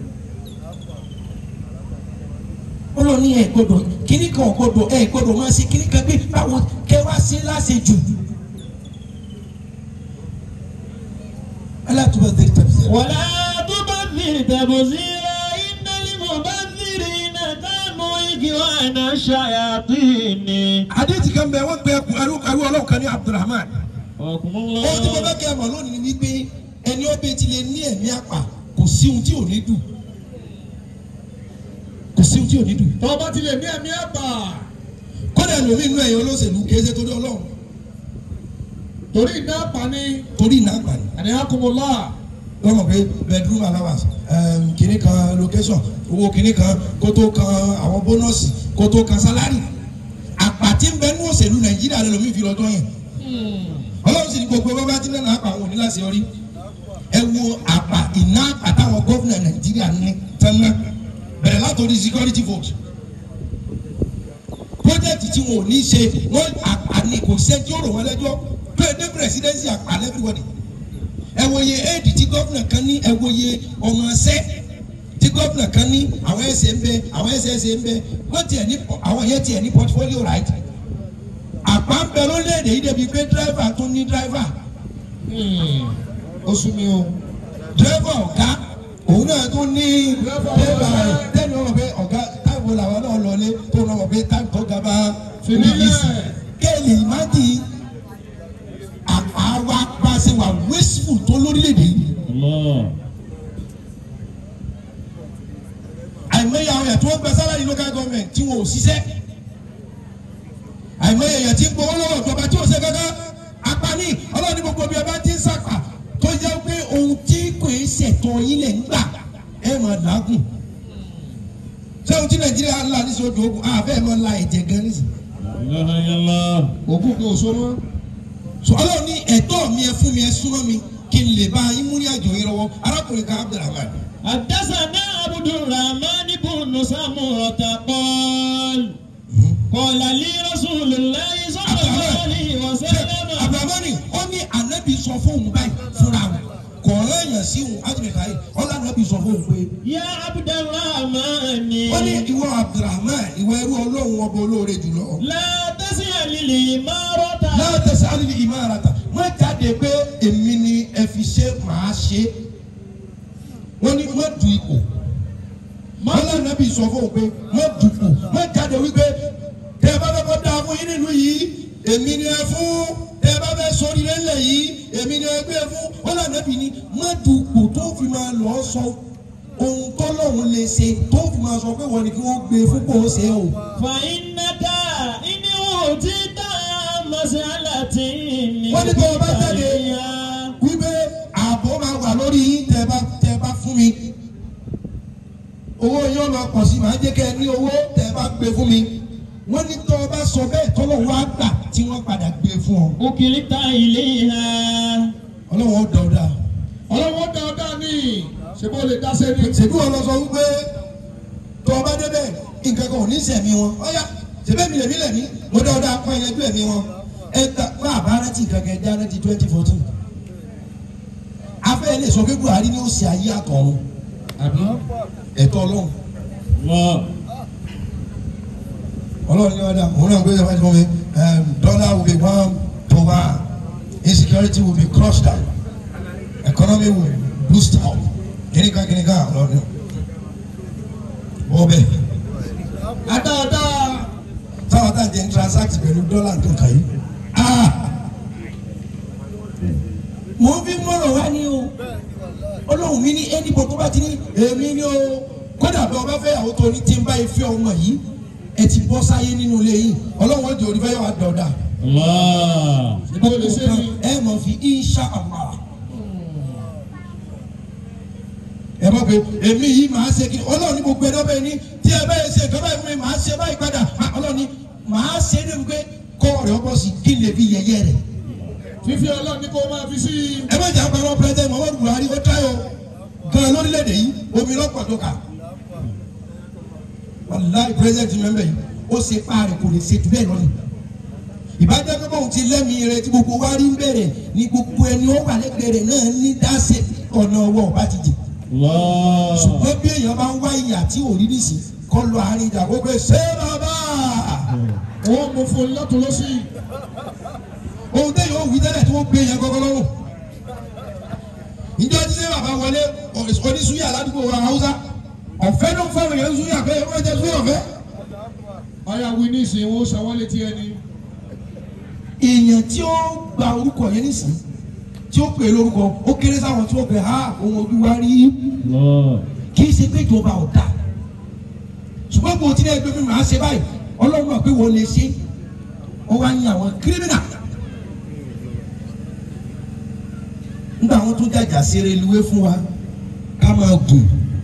ó lọ ní ẹ gbọ́dọ̀ kíní kan ò gbọ́dọ̀ ẹ gbọ́dọ̀ máa ṣe kíní kan pé báwo kẹ wá ṣe láṣejù. alátùbọ̀ tẹ̀lé tẹ̀lé tẹ̀lé. ولا تبذر تبذيرا إن المبذرين كانوا إخوان الشياطين àdéhìí kan bẹ wọn gbé ẹrú ẹrú ọlọ́run kan ní abdulrahman. وكم ohun tí mo الله fẹ́ kẹ́ ẹ mọ̀ lónìí ni wípé ẹni ó bẹ ti lè ní ẹ̀mí àpà kò sí ohun tí ò ní dùn kò sí ohun tí ò ní dùn. tó o bá ti lè ní ẹ̀mí àpà. kódà lómi inú ẹ̀yìn olóṣèlú kì í ṣe torí ọlọ́run torí iná àpàní. torí iná àgbà ni. àníyàn kùmùlá. wọ́n mọ̀ pé bedroom allowance um, kìnnì kan location owó kìnnì kan kó tó kan àwọn bónọ́ọ̀sì kó tó kan sálárì àpàtì ń bẹ ní òṣèlú nàìjíríà lè lómi fi lọ́jọ́ yẹn ọlọ́run sì ní gbogbo bàbá tí náà àpà àwọn oníláṣẹ orí ẹ wo àpà iná àpà táwọn gómìnà nàìjíríà ní tẹ́lẹ̀ bẹ̀rẹ̀ látòrí security vote project tí wọn ò ní ṣe wọn àpà ní kò sẹ́ tí ó rò wọ́n lẹ́jọ́ pé dé presidency àpà everybody ẹ wo iye éèdì tí gómìnà kan ní ẹ wo iye ọmọ ẹsẹ tí gómìnà kan ní àwọn ẹsẹ ń bẹ àwọn ẹsẹ ẹsẹ ń bẹ wọn tiẹ̀ ní àwọn yẹn tiẹ̀ ní portfolio right àpá ń bẹ lórílẹ̀‐èdè yìí débi pé dírẹ́fà tún ní dírẹ́fà ó sún mi o. dírẹ́fà ọ̀gá òun náà tún ní dírẹ́fà rẹ̀ tẹ́lẹ̀ wọn pé ọ̀gá táìpù làwọn náà lọlé tó náà pé táìpù tó ga bá Fìdílẹ̀. kéèlì ìmájì àpá wa bá ṣe wà wasteful tó lórílẹ̀‐èdè yìí. الله àìmọye àwọn èèyàn tí wọ́n gba sálárì local government tí wọn ò ṣiṣẹ́ àìmọye èèyàn tí ń gbowó lọ́wọ́ ìjọba tí ò ṣe kankan apani ọlọ́run ní gbogbo bí ẹ bá ti ń sàpà tó jẹ́ pé ohun tí kò ń ṣẹ̀tọ́ yín lẹ̀ ń gbà ẹ máa làágùn ṣé ohun tí nàìjíríà ń là ní sọ́dọ̀ ogun àbẹ́ ẹ̀ máa la ẹ̀jẹ̀ gan ní sìn لا إله إلا الله òkú kò so mọ́. so ọlọ́run ní ẹ̀tọ́ mi ẹ fún mi ẹ súnmọ́ mi kí kí n lè bá yín mú ní àjò yín lọ́wọ́ arákùnrin kan abdulrahman حدثنا عبد الرحمن بن سمرة قال قال لي رسول الله صلى الله عليه وسلم abdulrahman ó ní anabi sọ fóun báyìí fúnra wọn kò rẹ́yìn sí òun ájùmẹ̀ká yìí ọlá anabi sọ fóun pé يا عبد الرحمن ó ní ìwọ abdulrahman ìwọ ẹrú ọlọ́run ọba olóore jùlọ. لا تسأل الإمارة náà tẹ̀sí alìlì ìmárata má jáde pé èmi ni ẹ fi ṣe màá ṣe wọ́n ní má du ipò mọ́lá nàbí sọ fún un pé má dupò má jáde wípé tẹ́ ẹ bá fẹ́ kọ́ da fún yín nínú yìí èmi ni ẹ fún tẹ́ ẹ bá fẹ́ sórí lẹ́lẹ̀ yìí èmi ni ẹ gbé fún mọ́lá nàbí ni má dupò tó fi máa lọ sọ ohun tọ́lọ́hún lè ṣe tó fi máa sọ pé wọ́n ní kí wọ́n gbé fún kò ṣe o. فإنك إن أوتيت مسألة Wọ́n ní kó o bá jáde. wípé ààbò máa wà lórí yín tẹ bá tẹ bá fún mi owó yóò lọ pọ̀ sí màá jẹ́ kẹ́ ẹ ní owó tẹ bá gbé fún mi wọ́n ní tọ́ ọ bá sọ bẹ́ẹ̀ tọ́lọ̀ wá gbà tí wọ́n padà gbé fún ọ. أكلت إليها ọlọ́wọ́n dọ̀ọ́dà ọlọ́wọ́ dáadáa ní ṣe bó lè dá sẹ́ni. ṣèbí wọn lọ sọ wípé tọ́ ọ bá débẹ̀ nǹkan kan ò ní sẹ̀mí wọn ọ̀yà ṣèbí mi lèmi lèmi mo dọ̀ọ́dà kọ́ ẹ̀yẹ bí ẹ̀mí wọn ẹ ta bá àbá rántí kankan já rántí twenty fourteen afẹ́ lè sọ pé Buhari ni ó ṣe ayé àtọ̀run àbí ẹ̀tọ́ ọlọ́run الله ọlọ́run ní ọ̀dà òun náà gbé ẹ̀fọ́ fún mi um, dollar will be one to one insecurity will be crushed down economy will boost up kìnìkan kìnìkan ọlọ́run ọbẹ̀ adáadáa táwọn tá à ń jẹ́ ń transact pẹ̀lú dọ́là tó kàn yín ah mo fi mọ̀rọ̀ wá ní o ọlọ́run mi ní ẹnìbọ̀ tó bá ti ní èmi ní o kódà bí ọba fẹ́ àwọn tó ní tí ń bá ife ọmọ yìí ẹ ti bọ́ sáyé nínú ilé yìí ọlọ́run ó di orí fẹ́ yọ wá dọ̀dà الله ṣe bó lè ṣe ni. ẹ mọ̀ fi insha allah ẹ mọ̀ pé èmi yìí màá ṣe kí ọlọ́run ní gbogbo ẹ̀dọ́ bẹ́ẹ̀ ni tí ẹ bẹ́ẹ̀ ṣe ìjọba ìfún mi màá ṣe báyìí padà Ah, ọlọ́run ní màá ṣe é débi pé kọ́ ọ̀rẹ́ ọkọ̀ sí kí n lè fi yẹ̀yẹ́ rẹ̀ fífi ọlọ́run ní kó máa fi sí i. ẹ má jà pẹ̀lú pẹ̀lẹ́tẹ̀ Muhammadu Buhari ó táyọ̀ gan lórílẹ̀‐èdè yìí omi lọ́pọ̀ tó kà wàláì pírẹsidẹ̀ntì mẹ́mbẹ̀ yìí ó ṣe páàrẹ̀ kò lè ṣe jù bẹ́ẹ̀ lọ́nà ìbájá pé bóun ti lẹ́mìí rẹ tí gbogbo wa rí ń bẹ̀rẹ̀ ni gbogbo ẹni ó wà lẹ́gbẹ̀ẹ́ rẹ̀ náà ní dáṣe ọ̀nà ọwọ́ ọba ti jì الله ṣùgbọ́n bí èèyàn bá ń wá ìyà tí ò rí nísì kọ́ lọ àárín ìjà gbogbo ẹ̀ ṣé bàbá wọ́n mú fún un lọ́tún lọ́sí. ohun tẹ́yìn ó wí tẹ́lẹ̀ tí wọ́n gbé yẹn gọ́gọ́ lọ́rùn ìjọ jíjẹ́ bàbá wọlé oníṣúyà ládùúgbò wa haúsá ọ̀fẹ́ ló ń fẹ́ràn yẹn ṣúyà pé ó jẹ́ ṣúyà ọ̀fẹ́. ọ̀yà wí ní ìsìn wọn ó sanwó létí ẹni. èèyàn tí ó gba orúkọ yẹn nísìn tí ó pè é lórúkọ ó kéré sáwọn tí ó pè ha ohun ojú wa rí الله kì í ṣe pé ìjọba ò dá ṣùgbọ́n kò tí ní ẹgbẹ́ mi máa ṣe báyìí ọlọ́run mọ̀ pé wọ́n lè ṣe wọ́n wá ní àwọn kírímìnà nígbà wọn tún jàjà sí reluwé fún wa ká máa gùn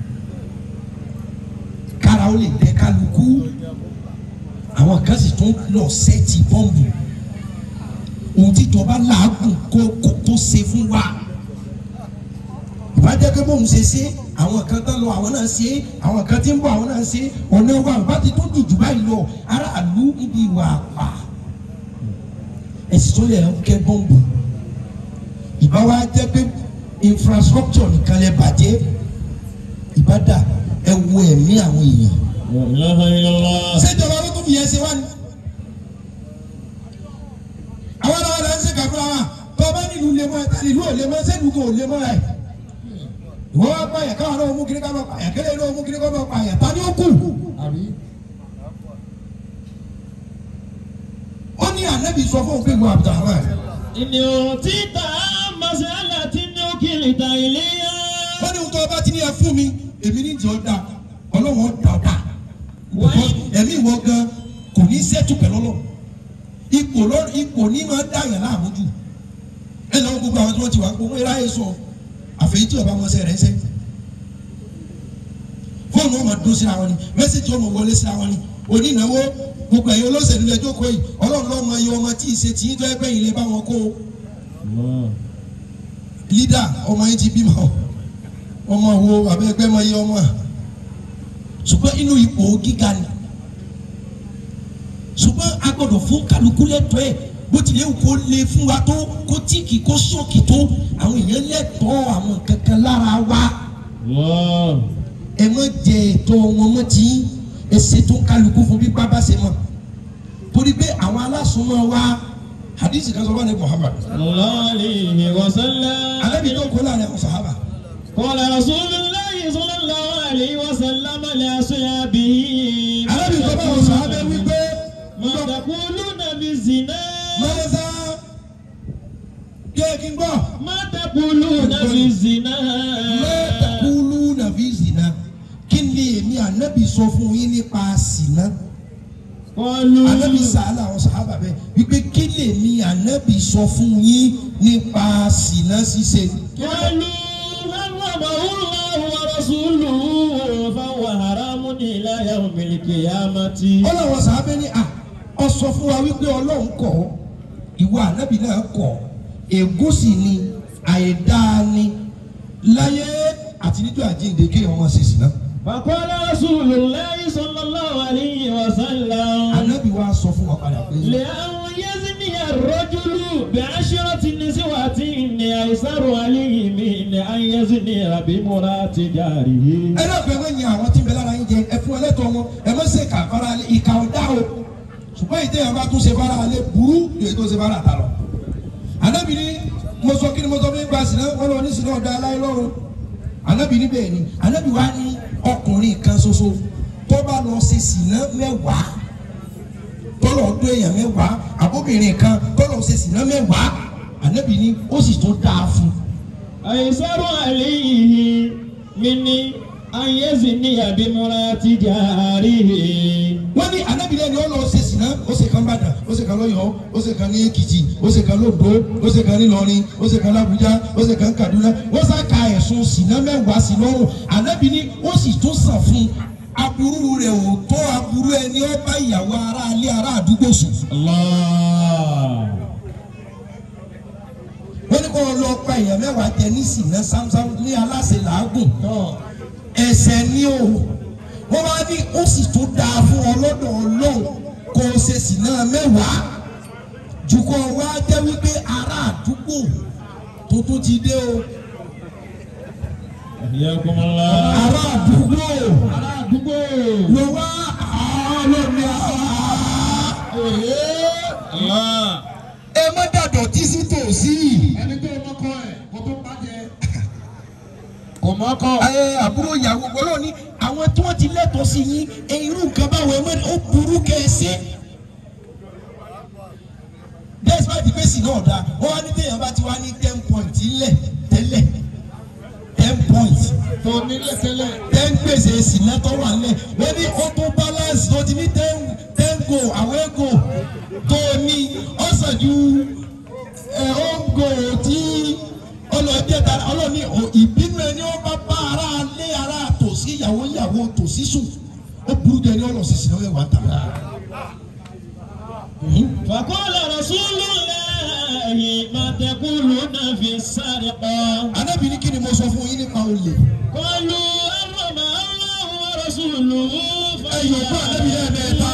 kára ó lè dẹ kálukú àwọn kan sì tún lọ sẹ́ẹ̀tì bọ́ǹbù ohun tíjọba làágùn kó kó tó ṣe fún wa ìbájẹ́ pé bóun ṣe ṣe àwọn kan tán lọ àwọn náà ṣe àwọn kan tí ń bọ̀ àwọn náà ṣe ọ̀nà wa bá ti tún dùdù báyìí lọ aráàlú níbi ìwà àpà ẹ̀sìn tó yẹ kẹ́ bọ́ǹbù ìbá wa jẹ́ pé infrastructure nìkan lè bàjẹ́ ìbádà ẹ wo ẹ̀mí àwọn èèyàn لا إله إلا الله ṣèjọba ló tún fi yẹn ṣe wá ni. àwọn ọlọ́wọ́ la ń ṣe kàkúrà wa tó o bá nílùú lè mọ ẹ̀ka nílùú ò lè mọ sẹ́dùn kò lè mọ ẹ̀. ìwọ́n wá pààyàn káwọn náà mú kiri ká máa pààyàn kẹ́lẹ́ náà mú kiri ká máa pààyàn ta ni ó kù. àbí ó ní ànábì sọ fún òpin ìwọ Abdulrahman. إن أوتيت مسألة أكلت إليها ó ní tó o bá ti ní ẹ fún mi èmi ní ìjọ da ọlọ́wọ́n da ọ̀dà. ẹ̀mí ìwọ gan kò ní sẹ́tù pẹ̀lú ọlọ́run ipò lọ ipò ní máa dá yàn láàmú jù ẹ lọ́wọ́ gbogbo àwọn tí wọ́n ti wá gbogbo eré ayé sọ àfẹ́yìntì ọba wọn sẹ́ rẹ̀ ń sẹ́ fóònù ọmọ dún síra wọn ni mẹ́sẹ̀jì ọmọ wọlé síra wọn ni onínáwó gbogbo ẹ̀yin olóṣèlú lẹ́jọ́ kọ́ yìí ọlọ́run lọ́mọ iye ọmọ tí ì ṣe tì í tó ẹgbẹ́ yìí lè bá wọn kó o الله lídà ọmọ yín ti bímọ ọmọ wo abẹ́gbẹ́ mọ iye ọmọ ṣùgbọ́n inú ipò gíga ni ṣùgbọ́n a gbọ́dọ̀ fún kálukú lẹ́tọ̀ọ́ ẹ̀ bó tilẹ̀ wù kó le fún wa tó kó tíìkì kó ṣọ́ọ̀kì tó àwọn èèyàn lẹ́tọ̀ọ́ àwọn kankan lára wa Allah. ẹ má jẹ ẹ̀tọ́ wọn mọ́ tí ẹ ṣètò kálukú fún bí bábá ṣe mọ̀ torí pé àwọn alásùnmọ́ wa hadith kan sọ wà ní Muhammad sallallahu alayhi wa sallam. alẹ́bi tó kó láàrin àwọn sàhábà قال رسول الله صلى الله عليه وسلم لأصحابه alẹ́bi tó bá àwọn sàhábà wípé ما تقولون بالزنا mọ́lẹ́sà kéèkì gbọ́ ما تقولون بالزنا mẹ́tàkùlù nàbí zina kí ni èmi ànábì sọ fún yín nípa sìnà قالوا ànábì sàálà àwọn sàhábà bẹ́ẹ̀ wípé kí lèmi ànábì sọ fún yín nípa sìnà ṣíṣe. قالوا حرمه الله ورسوله فهو حرام إلى يوم القيامة ọlọ́wọ́ sàábẹ́ ní à ọ sọ fún wa wípé ọlọ́run kọ̀ ọ́ ìwọ ànábì náà kọ̀ ọ́ ègún sì ni àìdáa ni láyé àti níjọ́ àjíǹde kéèyàn máa ṣe sí náà. فقال رسول الله صلى الله عليه وسلم ànábì wa sọ fún wa padà pé لأن يزني الرجل بعشرة نسوة أيسر عليه من أن يزني بامرأة جاره ẹ náà fẹ́ wọ́n yin àwọn tí ń bẹ lára yín jẹ ẹ fún ẹlẹ́tọ̀ wọn ẹ má ṣe kà fara alẹ́ ìka ọ̀dá o ṣùgbọ́n ìdí yẹn bá tún ṣe fara alẹ́ burú yóò tó ṣe fara àtà lọ. ànábì ní mo sọ kí ni mo sọ fún ipa sínú wọn lọ ní sínú ọ̀dà aláì lọ́rùn ànábì ní bẹ́ẹ̀ ni ànábì wá ní ọkùnrin kan ṣoṣo tó bá lọ ṣe sìnà mẹ́wàá tó lọ dún èèyàn mẹ́wàá àbóbìnrin kan tó lọ ṣe sìnà mẹ́wàá ànábì ní ó sì tó dáa fún un. أيسر عليه من أن يزني بامرأة جاره wọ́n ní anábìlẹ̀ ni ó lọ ṣe sìnà ó ṣe kan bàdàn ó ṣe kan lọ́yọ̀ọ́ ó ṣe kan ní èkìtì ó ṣe kan lóńdó ó ṣe kan ní ìlọrin ó ṣe kan lábújá ó ṣe kan kaduna wọ́n sá ka ẹ̀sùn sìnà mẹ́wàá sí lọ́rùn anábì ni ó sì tún sàn fún aburú rẹ̀ ò tó aburú ẹni ó bá ìyàwó ará ilé ará àdúgbò sùn. الله wọ́n ní kó o lọ pa èèyàn mẹ́wàá jẹ ní sìnà sámsám ní aláṣẹ làágùn ẹ̀ṣẹ̀ ni o wọ́n wá ní ó sì tún dáa fún ọ lọ́dọ̀ ọlọ́run kó o ṣe sìnà mẹ́wàá jù kó o wá jẹ́ wípé ará àdúgbò tuntun ti dé o حياكم الله ará àdúgbò ará àdúgbò ló wá ọlọ́run Allah ẹ má dàdọ̀ tí sí tòsí. ẹni tó mọ́kọ ẹ̀ kó tó bàjẹ́. kò mọ́kọ́ ẹ àbúrò ìyàwó gbọ́dọ̀ ní àwọn tí wọ́n ti lẹ́tọ̀ọ́ sí yín ẹ irú nǹkan báwo ẹ mọ̀ ó burú kẹ́ẹ̀sì. despite the face náà dáa wọ́n wá ní téèyàn bá ti wá ní ten point ńlẹ̀ tẹ́lẹ̀ ten point tó nílẹ̀ tẹ́lẹ̀. ten gbèsè sinatọ wà ńlẹ̀ wọ́n ní auto balance tó ti ní ten ten go away go tó ní ọ̀sán ju ẹ̀ ó go tí ọlọ́jẹ́ ta ọlọ́ni ìbínú ẹni ó bá bá ara lé ara tòsí ìyàwó ìyàwó tòsí sùn ó burú jẹ ní ọlọ́sísìn náà wà tà. فقال رسول الله ما تقولون في السرقة anábìíní kí ni mo sọ fún yín nípa olè. قالوا حرم الله ورسوله ẹ yọ̀ fún anábìíní ẹ̀mẹ́ta.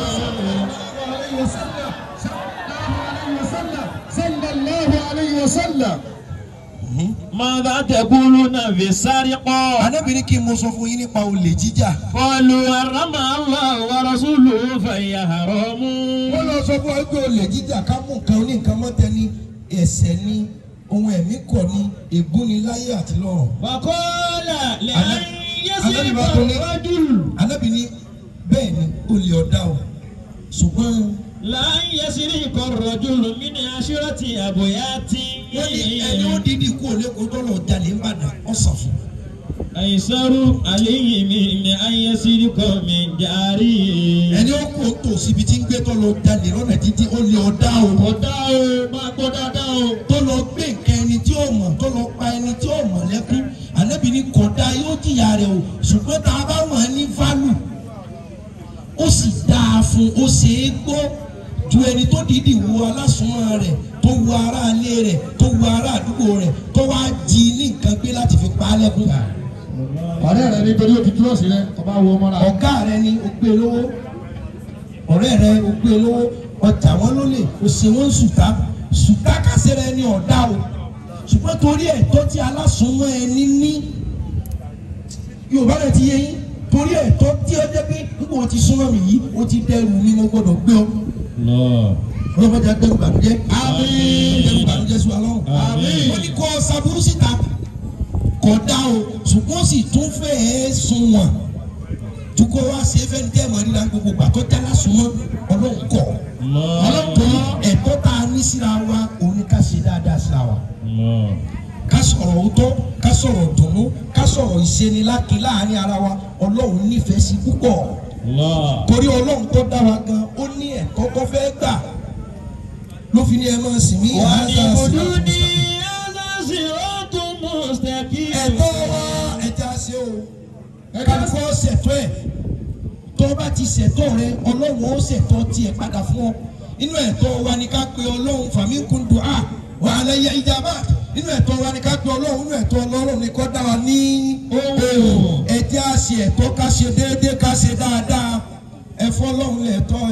sallallahu alayhi wa sallam. ماذا تقولون في السرقة anábìíní kí ni mo sọ fún yín nípa olè jíjà. قالوا حرم الله ورسوله فهي حرام wọ́n lọ sọ fún wa pé olè jíjà ká mú nǹkan oníǹkan mọ́tẹ́ ní ẹ̀ṣẹ̀ ní ohun ẹ̀mí kọ̀ ní ègún ní láyé àti lọ́run. وقال لأن يسرق Ànábì bá tó ní- الرجل anábìíní bẹ́ẹ̀ ni olè ọ̀dà o ṣùgbọ́n لأن يسرق الرجل من عشرة أبيات wọ́n ní ẹni ó dídì kú olè kó tọ́lọ̀ jalè ń bàdàn ọ̀sán fún un. أيسر عليه من أن يسرق من جاره ẹni ó kó tó síbi tí ń gbé tó lọ jalè lọ́nà títí ó lè ọ̀dá o. ọ̀dà o máa gbọ́ dáadáa o. tó lọ gbé nǹkan ẹni tí ó mọ̀ tó lọ pa ẹni tí ó mọ̀ lẹ́kún ànábì ní kódà yóò jìyà rẹ̀ o ṣùgbọ́n tá a bá wọ̀n ní fálù ó sì dáa fún ó ṣe é gbọ́ ju ẹni tó dìídì wo alásùnmọ́ rẹ̀ tó wu ará ilé rẹ̀ tó wu ará àdúgbò rẹ̀ tó wá jí ní nǹkan gbé láti fi pa á lẹ́kún. ọ̀rẹ́ rẹ nítorí o ti dúró sí rẹ ọba wo mọ́ra. ọ̀gá rẹ ni o gbé lówó ọ̀rẹ́ rẹ o gbé lówó ọjà wọn ló lè o ṣe wọn sùtá sùtá kásẹ̀ rẹ ni ọ̀dá o ṣùgbọ́n torí ẹ̀tọ́ tí alásùnmọ́ ẹni ní yorùbá rẹ ti yé yín torí ẹ̀tọ́ tí ó jẹ́ pé nígbà wo ti súnmọ́ mi yìí o ti dẹrù mi mo gbọ́dọ̀ gbé ọ Allah. ọlọ́mọdé agbẹ́rù bànújẹ́ Àmín. agbẹ́rù bànújẹ́ sí wa lọ́rùn Àmín. wọ́n ní kọ́ saburú síta kọ́ dá o ṣùgbọ́n sì tún fẹ́ ẹ́ sun wọn tukọ̀ wá ṣe fẹ́ ní tẹ́ẹ̀mọ́ ríra gbogbo gbàtọ́ jálá súnmọ́ ọlọ́run kọ́ Allah. ọlọ́run kọ́ ẹ̀tọ́ tá a ní síra wa òun ni ká ṣe dáadáa síra wa Allah. ká sọ̀rọ̀ òótọ́ ká sọ̀rọ̀ dùnú ká sọ̀rọ̀ ìṣeniláki láàrin ara wa ọlọ́run nífẹ̀ẹ́ sí púpọ̀ Allah. torí ọlọ́run tó dá wa gan ó ní ẹ̀tọ́ tó fẹ́ gbà ló fi ní ẹ máa sìn mí. Wa'buduni hadha siratun mustaqim. ẹ̀tọ́ wa ẹja ṣe o ẹja fọ́ ṣẹ̀tọ́ ẹ̀ tó o bá ti ṣẹ̀tọ́ rẹ ọlọ́run ó ṣẹ̀tọ́ tiẹ̀ padà fún ọ inú ẹ̀tọ́ wa ni ká pe ọlọ́run fàmíkún du'a wa alayya ijaba nínú ẹ̀tọ́ wa ni ká pe ọlọ́run nínú ẹ̀tọ́ ọlọ́run ni kó dá wa ní ohun ẹjẹ́ á ṣe ẹ̀tọ́ ká ṣe déédéé ká ṣe dáadáa ẹ̀fọ́ ọlọ́run lẹ̀tọ́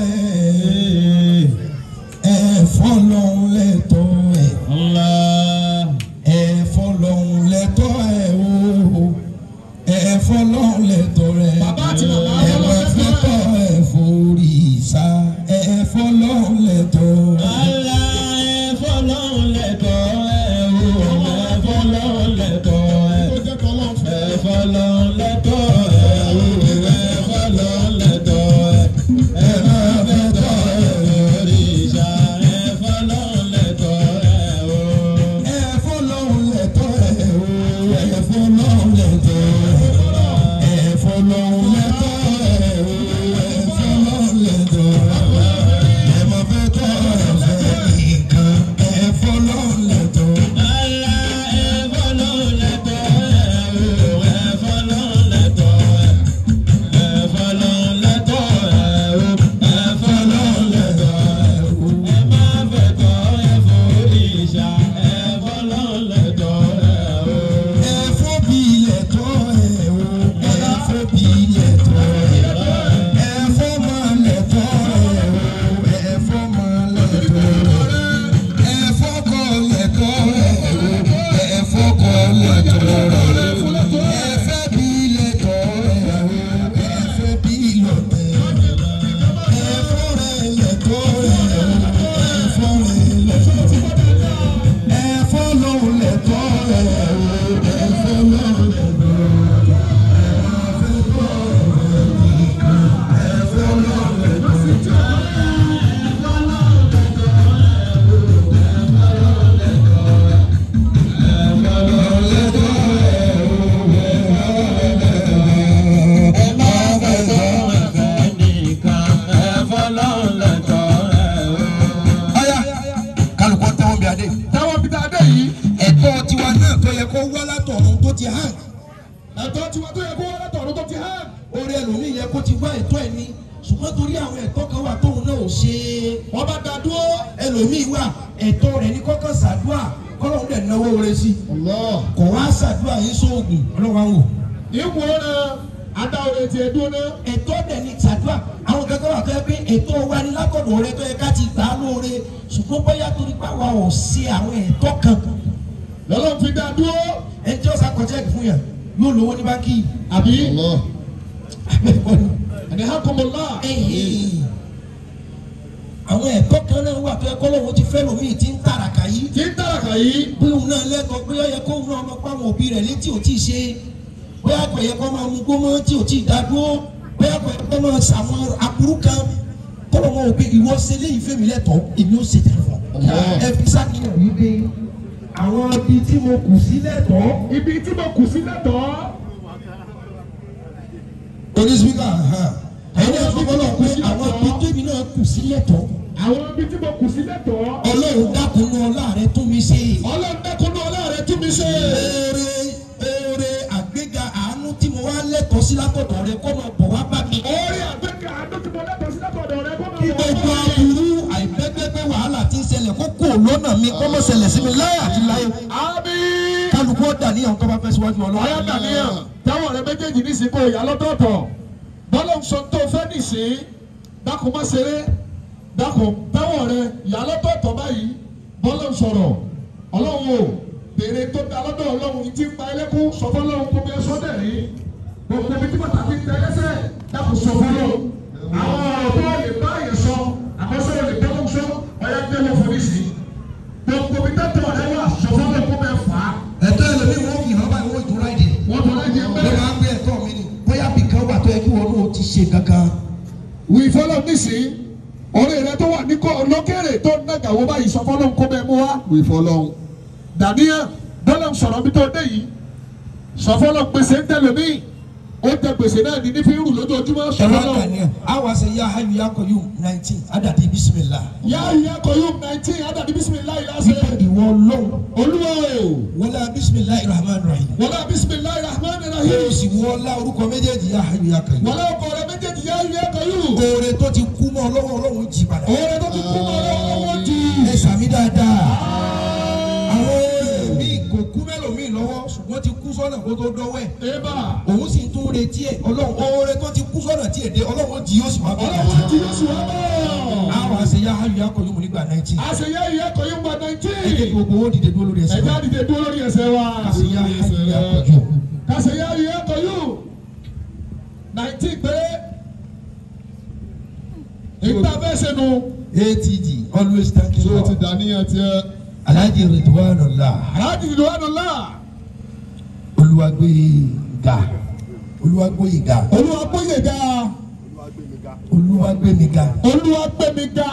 ẹ̀ ẹ̀fọ́ ọlọ́run lẹ̀tọ́ ẹ̀ Allah. ẹ̀fọ́ lọ́hún lẹ́tọ́ ẹ̀ o ẹ̀fọ́ lọ́hún lẹ́tọ́ rẹ̀ Bàbá àti màmá ẹ̀wọ̀ ẹ̀fọ́ tọ́ ẹ̀fọ́ orí ìsá ẹ̀fọ́ lọ́hún lẹ́tọ́ Allah ẹ̀fọ́ lọ́hùn lẹ́tọ̀ ẹ̀ o. ẹ̀fọ́ lọ́hùn lẹ́tọ̀ ẹ̀. ó jẹ́ kọ́ lọ́n fẹ́. ẹ̀fọ́ lọ́hùn lẹ́tọ̀ ẹ̀ o. ẹ̀fọ́ lọ́hùn lẹ́tọ̀ ẹ̀. ẹ̀fọ́ lẹ́tọ̀ ẹ̀ òrìṣà. ẹ̀fọ́ lọ́hùn lẹ́tọ̀ ẹ̀ o. ẹ̀fọ́ lọ́hún lẹ́tọ́ ẹ̀ o ẹ̀fọ́ lọ́hún lẹ́tọ́ ẹ̀fọ́ lọ́hún lẹ́tọ́ ẹ̀ o ẹ̀fọ́ lọ́hún lẹ́tọ́ ẹ̀mọ́ fẹ́ tọ́ ẹ̀fẹ́ nìkan ẹ̀fọ́ lọ́hún lẹ́tọ́. Allah ẹ̀fọ́ lọ́hùn lẹ́tọ̀ ẹ̀ o. ẹ̀fọ́ lọ́hùn lẹ́tọ̀ ẹ̀. ẹ̀fọ́ lọ́hùn lẹ́tọ̀ ẹ̀ o. ẹ̀fọ́ lọ́hùn lẹ́tọ̀ ẹ̀ o. ẹ má fẹ́ tọ́ ẹ̀fọ́ òrìṣà. ẹ̀fọ́ lọ́hùn lẹ́tọ̀ ẹ̀ o. ẹ̀fọ́ bí ilẹ̀ tọ́ ẹ̀ o ẹ̀fọ́ bí ilẹ̀ tọ́ ẹ̀ ẹ̀fọ́ máa lẹ̀ tọ́ ẹ̀ o ẹ̀fọ́ máa lẹ̀ tọ́ ẹ̀ ẹ̀fọ́ kọ́ lẹ̀ tọ́ ẹ̀ o ẹ̀fọ́ kọ́ lẹ̀ tọ́ ẹ̀ ẹ̀fọ́ bí ilẹ̀ tọ́ ẹ̀ o ẹ̀fọ́ bí ilẹ̀ tọ́ ẹ̀ ẹ̀fọ́ rẹ̀ lẹ̀ tọ́ ẹ̀ o ẹ̀fọ́ rẹ̀ lẹ̀ tọ́ ẹ̀ ẹ̀fọ́ lòun lẹ̀ tọ́ ẹ̀ o ẹ̀fọ́ lòun lẹ̀ tọ́ ẹ̀. ẹ̀fọ́ lọ́hùn lẹ́tọ̀ ẹ̀ o. Ọ̀yá kálukọ́ tẹ́wọ́ bí adé. táwọn bí dáadé yìí ẹ̀tọ́ tiwa náà tó yẹ kó wá látọ̀run tó ti hàn. ẹ̀tọ́ tiwa tó yẹ kó wọ́n látọ̀run tó ti hàn. orí ẹlòmíì yẹ kó ti wá ẹ̀tọ́ ẹ̀ ní ṣùgbọ́n torí àwọn ẹ̀tọ́ kan wà tóun náà ò ṣe é. wọ́n bá da dúró ẹlòmíì wà ẹ̀tọ́ rẹ̀ ní kọ́kọ́ ṣàdúrà kọ́lọ́hún dẹ̀ náwó rẹ̀ sí. Allah. kò wá ṣàdúrà yín sóògùn ọlọ́wà ń wò. ipò náà adáwọlé tiẹ̀ dúró náà. ẹ̀tọ́ dẹ̀ ní ṣàdúrà àwọn kankan wà tó yẹ pé ẹ̀tọ́ wa ní látọ̀dọ̀ rẹ tó yẹ ká ti gbà á lóore ṣùgbọ́n bóyá torí pé àwa ò ṣe àwọn ẹ̀tọ́ kan lọ́lọ́ fi dá dúró. ẹni tí ó sá kọjá fún yàn yóò lówó ní báńkì àbí. abẹ́ẹ̀kọ́ ni. ẹni ha kọ́ mọ́ náà. Ẹ̀hìn. àwọn ẹ̀kọ́ kan náà wà tó yẹ kọ́ lóun ti fẹ́ lómi tí ń tàràkà yìí tí ń tàràkà yìí. bí òun náà lẹ́kọ̀ọ́ pé ó yẹ kó òun náà máa pa àwọn òbí rẹ̀ létí ò tí ì ṣe bóyá kò yẹ kó máa mú gbómọ tí ò tí ì dá dúró bóyá kò yẹ kó máa ṣàwọn aburú kan kó lóun ò pé ìwọ ṣe léyìí fèmí lẹ́tọ̀ọ́ èmi ò ṣe tẹ̀lé fún ọ. Allah. ẹ fi sákìyàn wípé àwọn ibi tí mo kù sí lẹ́tọ̀ọ́ ibi tí mo kù sí lẹ́tọ̀ọ́. onísípíkà ẹni àfọwọ́lọ́ pé àwọn ibi tóbi náà kù sí lẹ́tọ̀ọ́ àwọn ibi tí mo kù sí lẹ́tọ̀ọ́. ọlọ́run dákun náà láàrẹ tún mi ṣe. ọlọ́run dákúndú ọlọ́run tún mi ṣe. oore oore àgbéga àánú tí mo wá lẹ́tọ̀ọ́ sí látọ̀dọ̀ rẹ kó máa bọ̀ wá bá mi. orí àgbẹ̀kẹ̀ àdó tí mo lẹ́tọ̀ọ́ sí lẹ́tọ̀ọ́ rẹ kó máa kí bọ̀ wá gbogbo bá mi. aburú àìpẹ́pẹ́pẹ́ wàhálà tí ń ṣẹlẹ̀ kó kò lọ́nà súnà mi kọ́ mọ́ ṣẹlẹ̀ sí mi láyé àti láyé àmín. kálukú ọ̀dà níyàn tó bá fẹ́ síwájú ọ̀yá ọlọ́run. dàníyàn táwọn ọ̀rẹ́ méjèèjì ní ìsìnkú ìyá lọ́tọ̀ọ̀tọ̀ bọ́lá ń sọ tó fẹ́ nìsín dákun má ṣeré dákun táwọn ọ̀rẹ́ ìyá lọ́tọ̀ọ̀tọ̀ báyìí bọ́lá ń sọ̀rọ̀ ọlọ́run o béèrè tó da lọ́dọ̀ ọlọ́run yìí ti ń pa ẹlẹ́kùn sọ fọlọ́run kó bí ẹ sọ́dẹ̀ rí gbogbo ibi tí pàtàkì tẹ ẹlẹ́sẹ̀ dákun sọ fọlọ́run àwọn ọ̀rọ̀ tó lè bá yẹn sọ àkọsọ́ lè bọ́ sọ ọ̀yá gbé wọn fún mi sí gbogbo ibi tẹ́tọ̀ ọ̀rẹ́ wà sọ fọlọ́run kó bẹ́ẹ̀ fà á ẹ̀tọ́ ẹlòmí wọn fi hàn báyìí wọ́n ìtura ìdè. wọ́n tọ́ láti ẹ ló bẹ́ẹ̀. máa ń gbé ẹ̀tọ́ mi ni bóyá bìkan wà tó yẹ kí wọn náà ti ṣe kankan. wí fọlọ́ nísìnyí ọ̀rẹ́ rẹ tó wà ní kọ́ lókèrè tó ń nàgàwó báyìí sọ fọlọ́ kó bẹ́ẹ̀ mú wá. wí fọlọ́. dàníyàn bọ́lá ń sọ̀rọ̀ bí tó dé yìí sọ fọlọ́ gbèsè ń tẹ̀lé mí ó tẹ gbèsè náà ní ní fi ń rù lójoojúmọ́ sọ ẹ wá fọlọ́. kà ní ẹ àwa ṣe yá ayù yá kọ yóò nineteen adàdé bisimilá. yá ìyá kọyún nineteen adàdí bisimilayi lásẹ̀. wípé ìwọ lọ́wọ́ olúwa o wọlé bisimilahi rahman rahim. wọlé bisimilayi rahman yóò rahim sì wọlá orúkọ méjèèjì yá ayù yá kọ yóò. wọlé ọkọ rẹ méjèèjì yá ìyá kọyún. oore tó ti kú mọ́ ọlọ́wọ́ ọlọ́wọ́ jì padà. òòrè tó ti kú mọ́ lọ́wọ́ jù. ẹ sàmì dáadáa. àwọn míì kò kú mẹ́lòmíì lọ́wọ́ ṣùgbọ́n ti kú sọ́nà kó tó dọ́wọ́ ẹ̀. eba òun sì tún retí ẹ̀ ọlọ́run oore tó ti kú sọ́nà tí èdè ọlọ́run jì yóò sì wá bẹ̀rẹ̀ ọlọ́wọ́ àti. ti yóò sùn wá bọ̀. àwọn àṣẹ yá ayù yá kọ yóò mú nígbà nineteen. àṣeyẹ ìyá kọyún gba ẹ jẹ́ kí nineteen. gbogbo owó dìde dúró lórí ẹsẹ̀ ẹja wa. dìde dúró lórí ẹsẹ̀ wa. àṣeyá ayù yá kọ yóò. kàṣeyẹ ìyá kọyún nineteen péré. ìta bẹ́ẹ̀ sẹ́nu. atd always thank you so ti Lord. dàníyàn tiẹ̀. alhaji ridwanullah aláàjì ìlú àdùnlá. olúwàgbé ga olúwàgbé ga olúwa gbóyè ga. olúwàgbé mi ga olúwa gbé mi ga.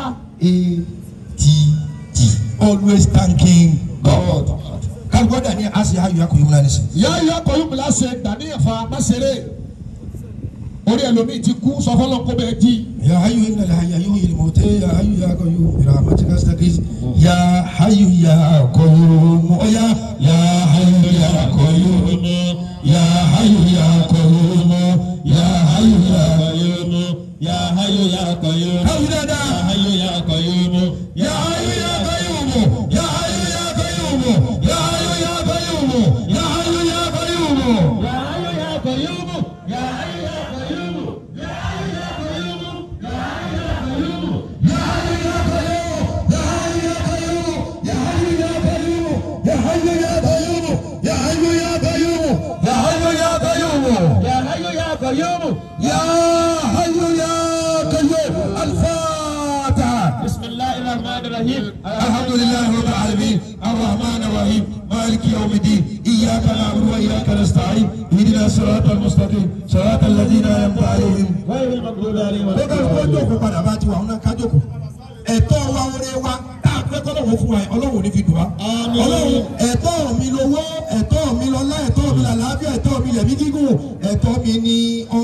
atd always thanking God. kálukọ́dà ní àṣẹ ayọ̀ akọ̀ yìí múná ní sìn. ìyá ìyá kọyún mi láṣẹ dàníyàn fa máṣeré. orí ẹlòmíì ti kú sọ fọlọ́ kó bẹ́ẹ̀ di. يا حي إن الحي يحيي الموتى يا حي يا قيوم برحمتك أستغيث يا حي يا قيوم يا يا حي يا قيوم يا حي يا قيوم يا حي يا قيوم يا حي يا قيوم أولاد يا حي يا قيوم يا حي يا قيوم يا حي يا قيوم يا حي يا قيوم يا حي يا قيوم يا حي يا قيوم يا حي يا قيوم يا حي يا قيوم يا حي يا قيوم يا حي يا قيوم يا حي يا قيوم يا حي يا قيوم يا حي يا قيوم يا حي يا قيوم الفاتحة بسم الله الرحمن الرحيم الحمد لله رب العالمين الرحمن الرحيم مالك يوم الدين إياك نعبد وإياك نستعين اهدنا الصراط المستقيم صراط الذين أنعمت عليهم غير المغضوب عليهم ولا lọ́kàn kó jókòó padà bá ti wà wọn náà ká jókòó ẹ̀tọ́ wa oore wa tá a fẹ́ kọ́lọ́wọ́ fún wa yẹn ọlọ́run ò ní fi dùn wá. Àmín. ọlọ́run ẹ̀tọ́ mi lówó ẹ̀tọ́ mi lọ́lá ẹ̀tọ́ mi làlàáfíà ẹ̀tọ́ mi lẹ̀mí gígùn ẹ̀tọ́ mi ní